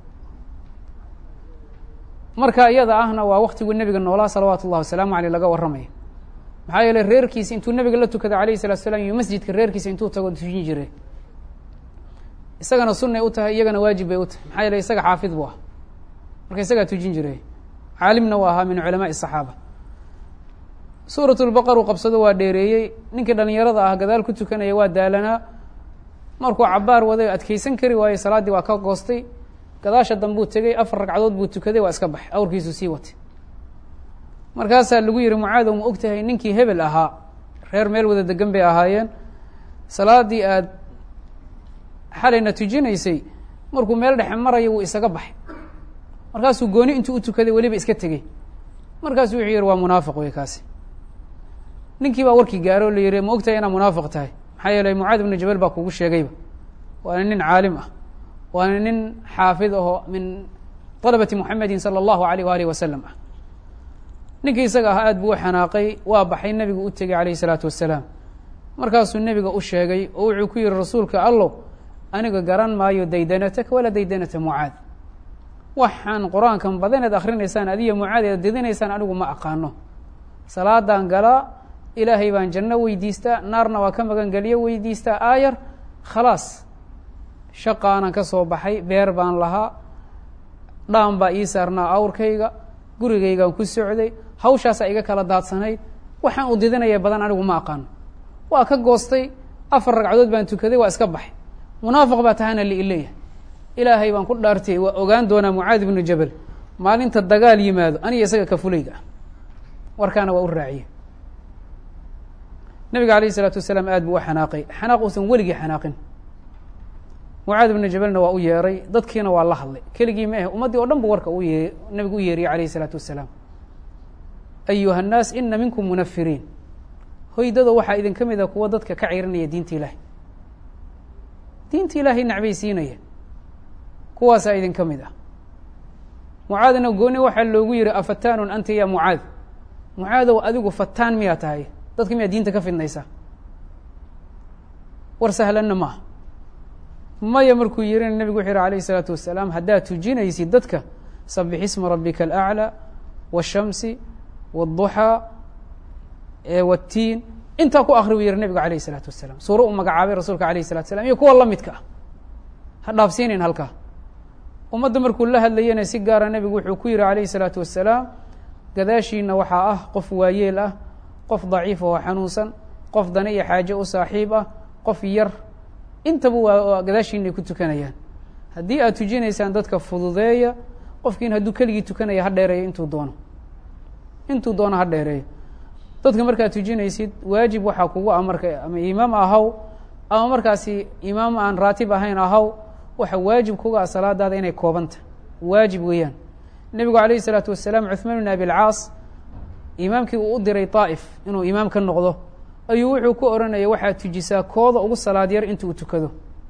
marka iyada ahna waa waktiguu nebiga noolaa salawaatu ullahi wasalaamu aleyh laga warramaya maxaa yeeley reerkiisa intuu nebiga la tukada alayh salatu slam iyo masjidka reerkiisa intuu tago tujin jire isagana sunay u tahay iyagana waajib bay u tahay maxaa yeele isaga xaafid buu ah marka isagaa tujin jiray caalimna u ahaa min culamaai saxaaba suurat lbaqar uu qabsado waa dheereeyey ninkii dhalinyarada ah gadaal ku tukanaya waa daalanaa markuu cabaar waday adkeysan kari waayey salaaddii waa ka goostay gadaasha dambuu tegey afar ragcadood buu tukaday waa iska baxay awrkiisu sii watay markaasaa lagu yihi mucaadow ma og tahay ninkii hebel ahaa reer meel wada degan bay ahaayeen salaaddii aad xalayna tujinaysay markuu meel dhexe maraya wuu isaga baxay markaasuu gooni intuu u tukaday weliba iska tegey markaasuu wuxuu yihi waa munaafiq wey kaasi ninkii baa warkii gaaro o la yihi ma og tahay inaa munaafiq tahay maxaa yeeley mucaad ibnu jabal baa kugu sheegayba waana nin caalim ah waana nin xaafid aho min طalabati muxamedin salى اllahu aleyh waalih wasalam ah ninkii isaga ahaa aad buu u xanaaqay waa baxay nebigu u tegey alayh الsalaatu wasalaam markaasuu nebiga u sheegay oo wuxuu ku yihi rasuulka allow aniga garan maayo daydanataka walaa daydanata mucaad waxaan qur-aankan badaneed akrinaysaan adiyo mucaad eed didinaysaan anigu ma aqaano salaadaan galaa ilaahay baan janno weydiistaa naarna waa ka magan geliyo weydiistaa aayar khalaas shaqaanan ka soo baxay beer baan lahaa dhaan baa ii saarnaa awrkayga gurigaygaan ku socday hawshaasaa iga kala daadsanayd waxaan u didinaya badan anigu ma aqaano waa ka goostay afar ragcadood baan tukaday waa iska baxay munaafiq baa tahana liileeyahay ilaahay baan ku dhaartiyey waa ogaan doonaa mucaad ibnu jabal maalinta dagaal yimaado aniga isaga ka fulayga ah warkaana waa u raaciye nabiga alayh isalaatu wasalaam aad buu u xanaaqay xanaaq uusan weligii xanaaqin mucaad ibnu jabalna waa u yeeray dadkiina waa la hadlay keligii ma ahe ummaddii o dhan bu warka u yee nabigu u yeeriyey alayh isalaatu wasalaam ayuha annaas ina minkum munafiriin hoydada waxaa idin ka mid a kuwa dadka ka cirinaya diinta ilaahay diinta ilaahay nacbaysiinaya kuwaasaa idin ka mid ah mucaadna gooni waxaa loogu yihi afataanun anta ya mucaad mucaadow adigu fataan miyaa tahay dadka miyaa diinta ka fidnaysaa war sahlanna maaha maya markuu yihina nebigu wuxuu yihi alayh isalaatu wasalaam haddaad tujinaysid dadka sabix isma rabbika alaclى waالshamsi wالduxaa wاtiin intaa ku akri buu yihi nebigu alayh isalaatu wasalaam suuro u magacaabay rasuulka alayh الsalatu slam iyo kuwa lamidka ah ha dhaafsiinayn halkaa ummadda markuu la hadlayana si gaara nebigu wuxuu ku yihi alayh الsalaatu wasalaam gadaashiina waxaa ah qof waayeel ah qof daciif oo xanuunsan qof dane iyo xaaje u saaxiib ah qof yar intaba waa gadaashiinay ku tukanayaan haddii aad tujinaysaan dadka fududeeya qofkiin hadduu keligii tukanaya ha dheereeyo intuu doono intuu doono ha dheereeyo dadka markaad tujinaysid waajib waxaa kugu ah marka ama imaam ahaw ama markaasi imaam aan raatib ahayn ahaw waxa waajib kuga ah salaadaada inay koobanta waajib weeyaan nebigu alayh isalaatu wasalaam cuثmaan bn abi lcaas imaamkii uu u diray طaa'if inuu imaam ka noqdo ayuu wuxuu ku oranaya waxaad tujisaa kooda ugu salaad yar inta uu tukado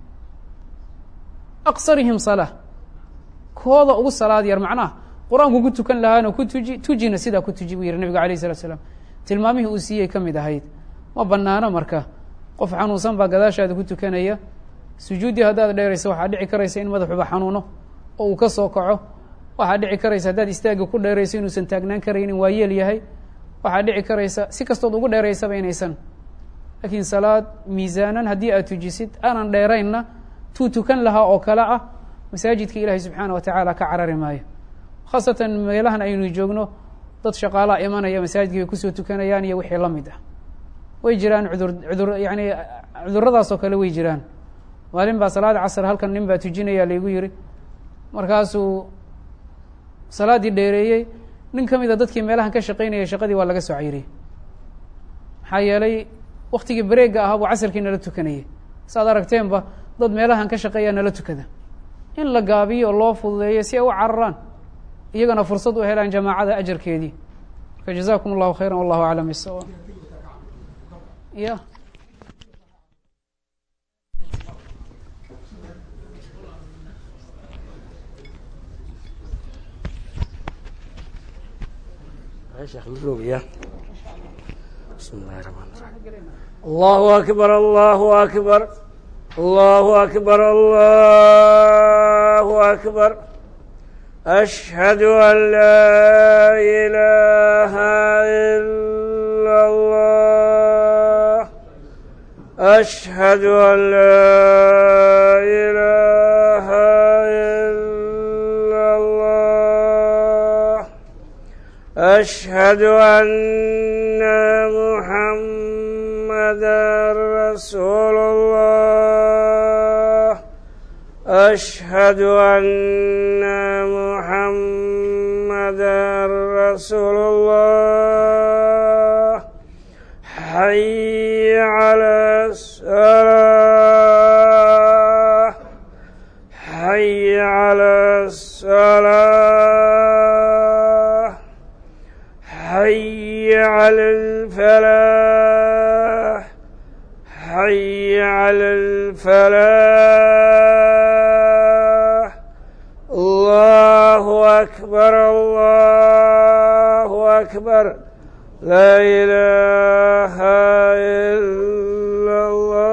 aqsarihim salaa kooda ugu salaad yar macnaha qur-aanku ku tukan lahaana ku tuji tujina sidaa ku tuji buu yihi nebigu alayh isalatu slam tilmaamihii uu siiyey ka mid ahayd ma banaano marka qof xanuunsan baa gadaashaada ku tukanaya sujuuddii haddaad dheerayso waxaa dhici karaysa in madaxuba xanuuno oo uu ka soo kaco waxaa dhici karaysa haddaad istaagga ku dheerayso inuusan taagnaan karaynin waa yeel yahay waxaa dhici karaysa si kastood ugu dheeraysaba inaysan laakiin salaad miisaanan haddii aad tujisid aanan dheeraynna tuu tukan lahaa oo kale ah masaajidka ilaahay subxaana wa tacaala ka carari maayo khaasatan meelahan aynu joogno dad shaqaalaa imanaya masaajidka ay kusoo tukanayaan iyo wixii la mid ah way jiraan cudur cudur yani cuduradaas oo kale way jiraan maalin baa salaada casr halkan nin baa tujinaya laygu yiri markaasuu salaaddii dheereeyey nin ka mida dadkii meelahan ka shaqaynaya shaqadii waa laga soo cayriyey maxaa yeelay waktigii bareega ahaa buu casarkii nala tukanayay saaad aragteenba dad meelahan ka shaqeeya nala tukada in la gaabiyo oo loo fududeeyo si ay u cararaan iyagana fursad u helaan jamaacada ajarkeedii marka jazakum allahu khayra wallahu aclam bisawa ya بسم الله الرحمن الرحيم الله أكبر الله أكبر الله أكبر الله أكبر أشهد أن لا إله إلا الله أشهد أن لا إله إلا الله أشهد أن محمدا رسول الله أشهد أن محمدا رسول الله حي على الصلاة حي على الصلاة حي على الفلاح حي على الفلاح الله أكبر الله أكبر لا إله إلا الله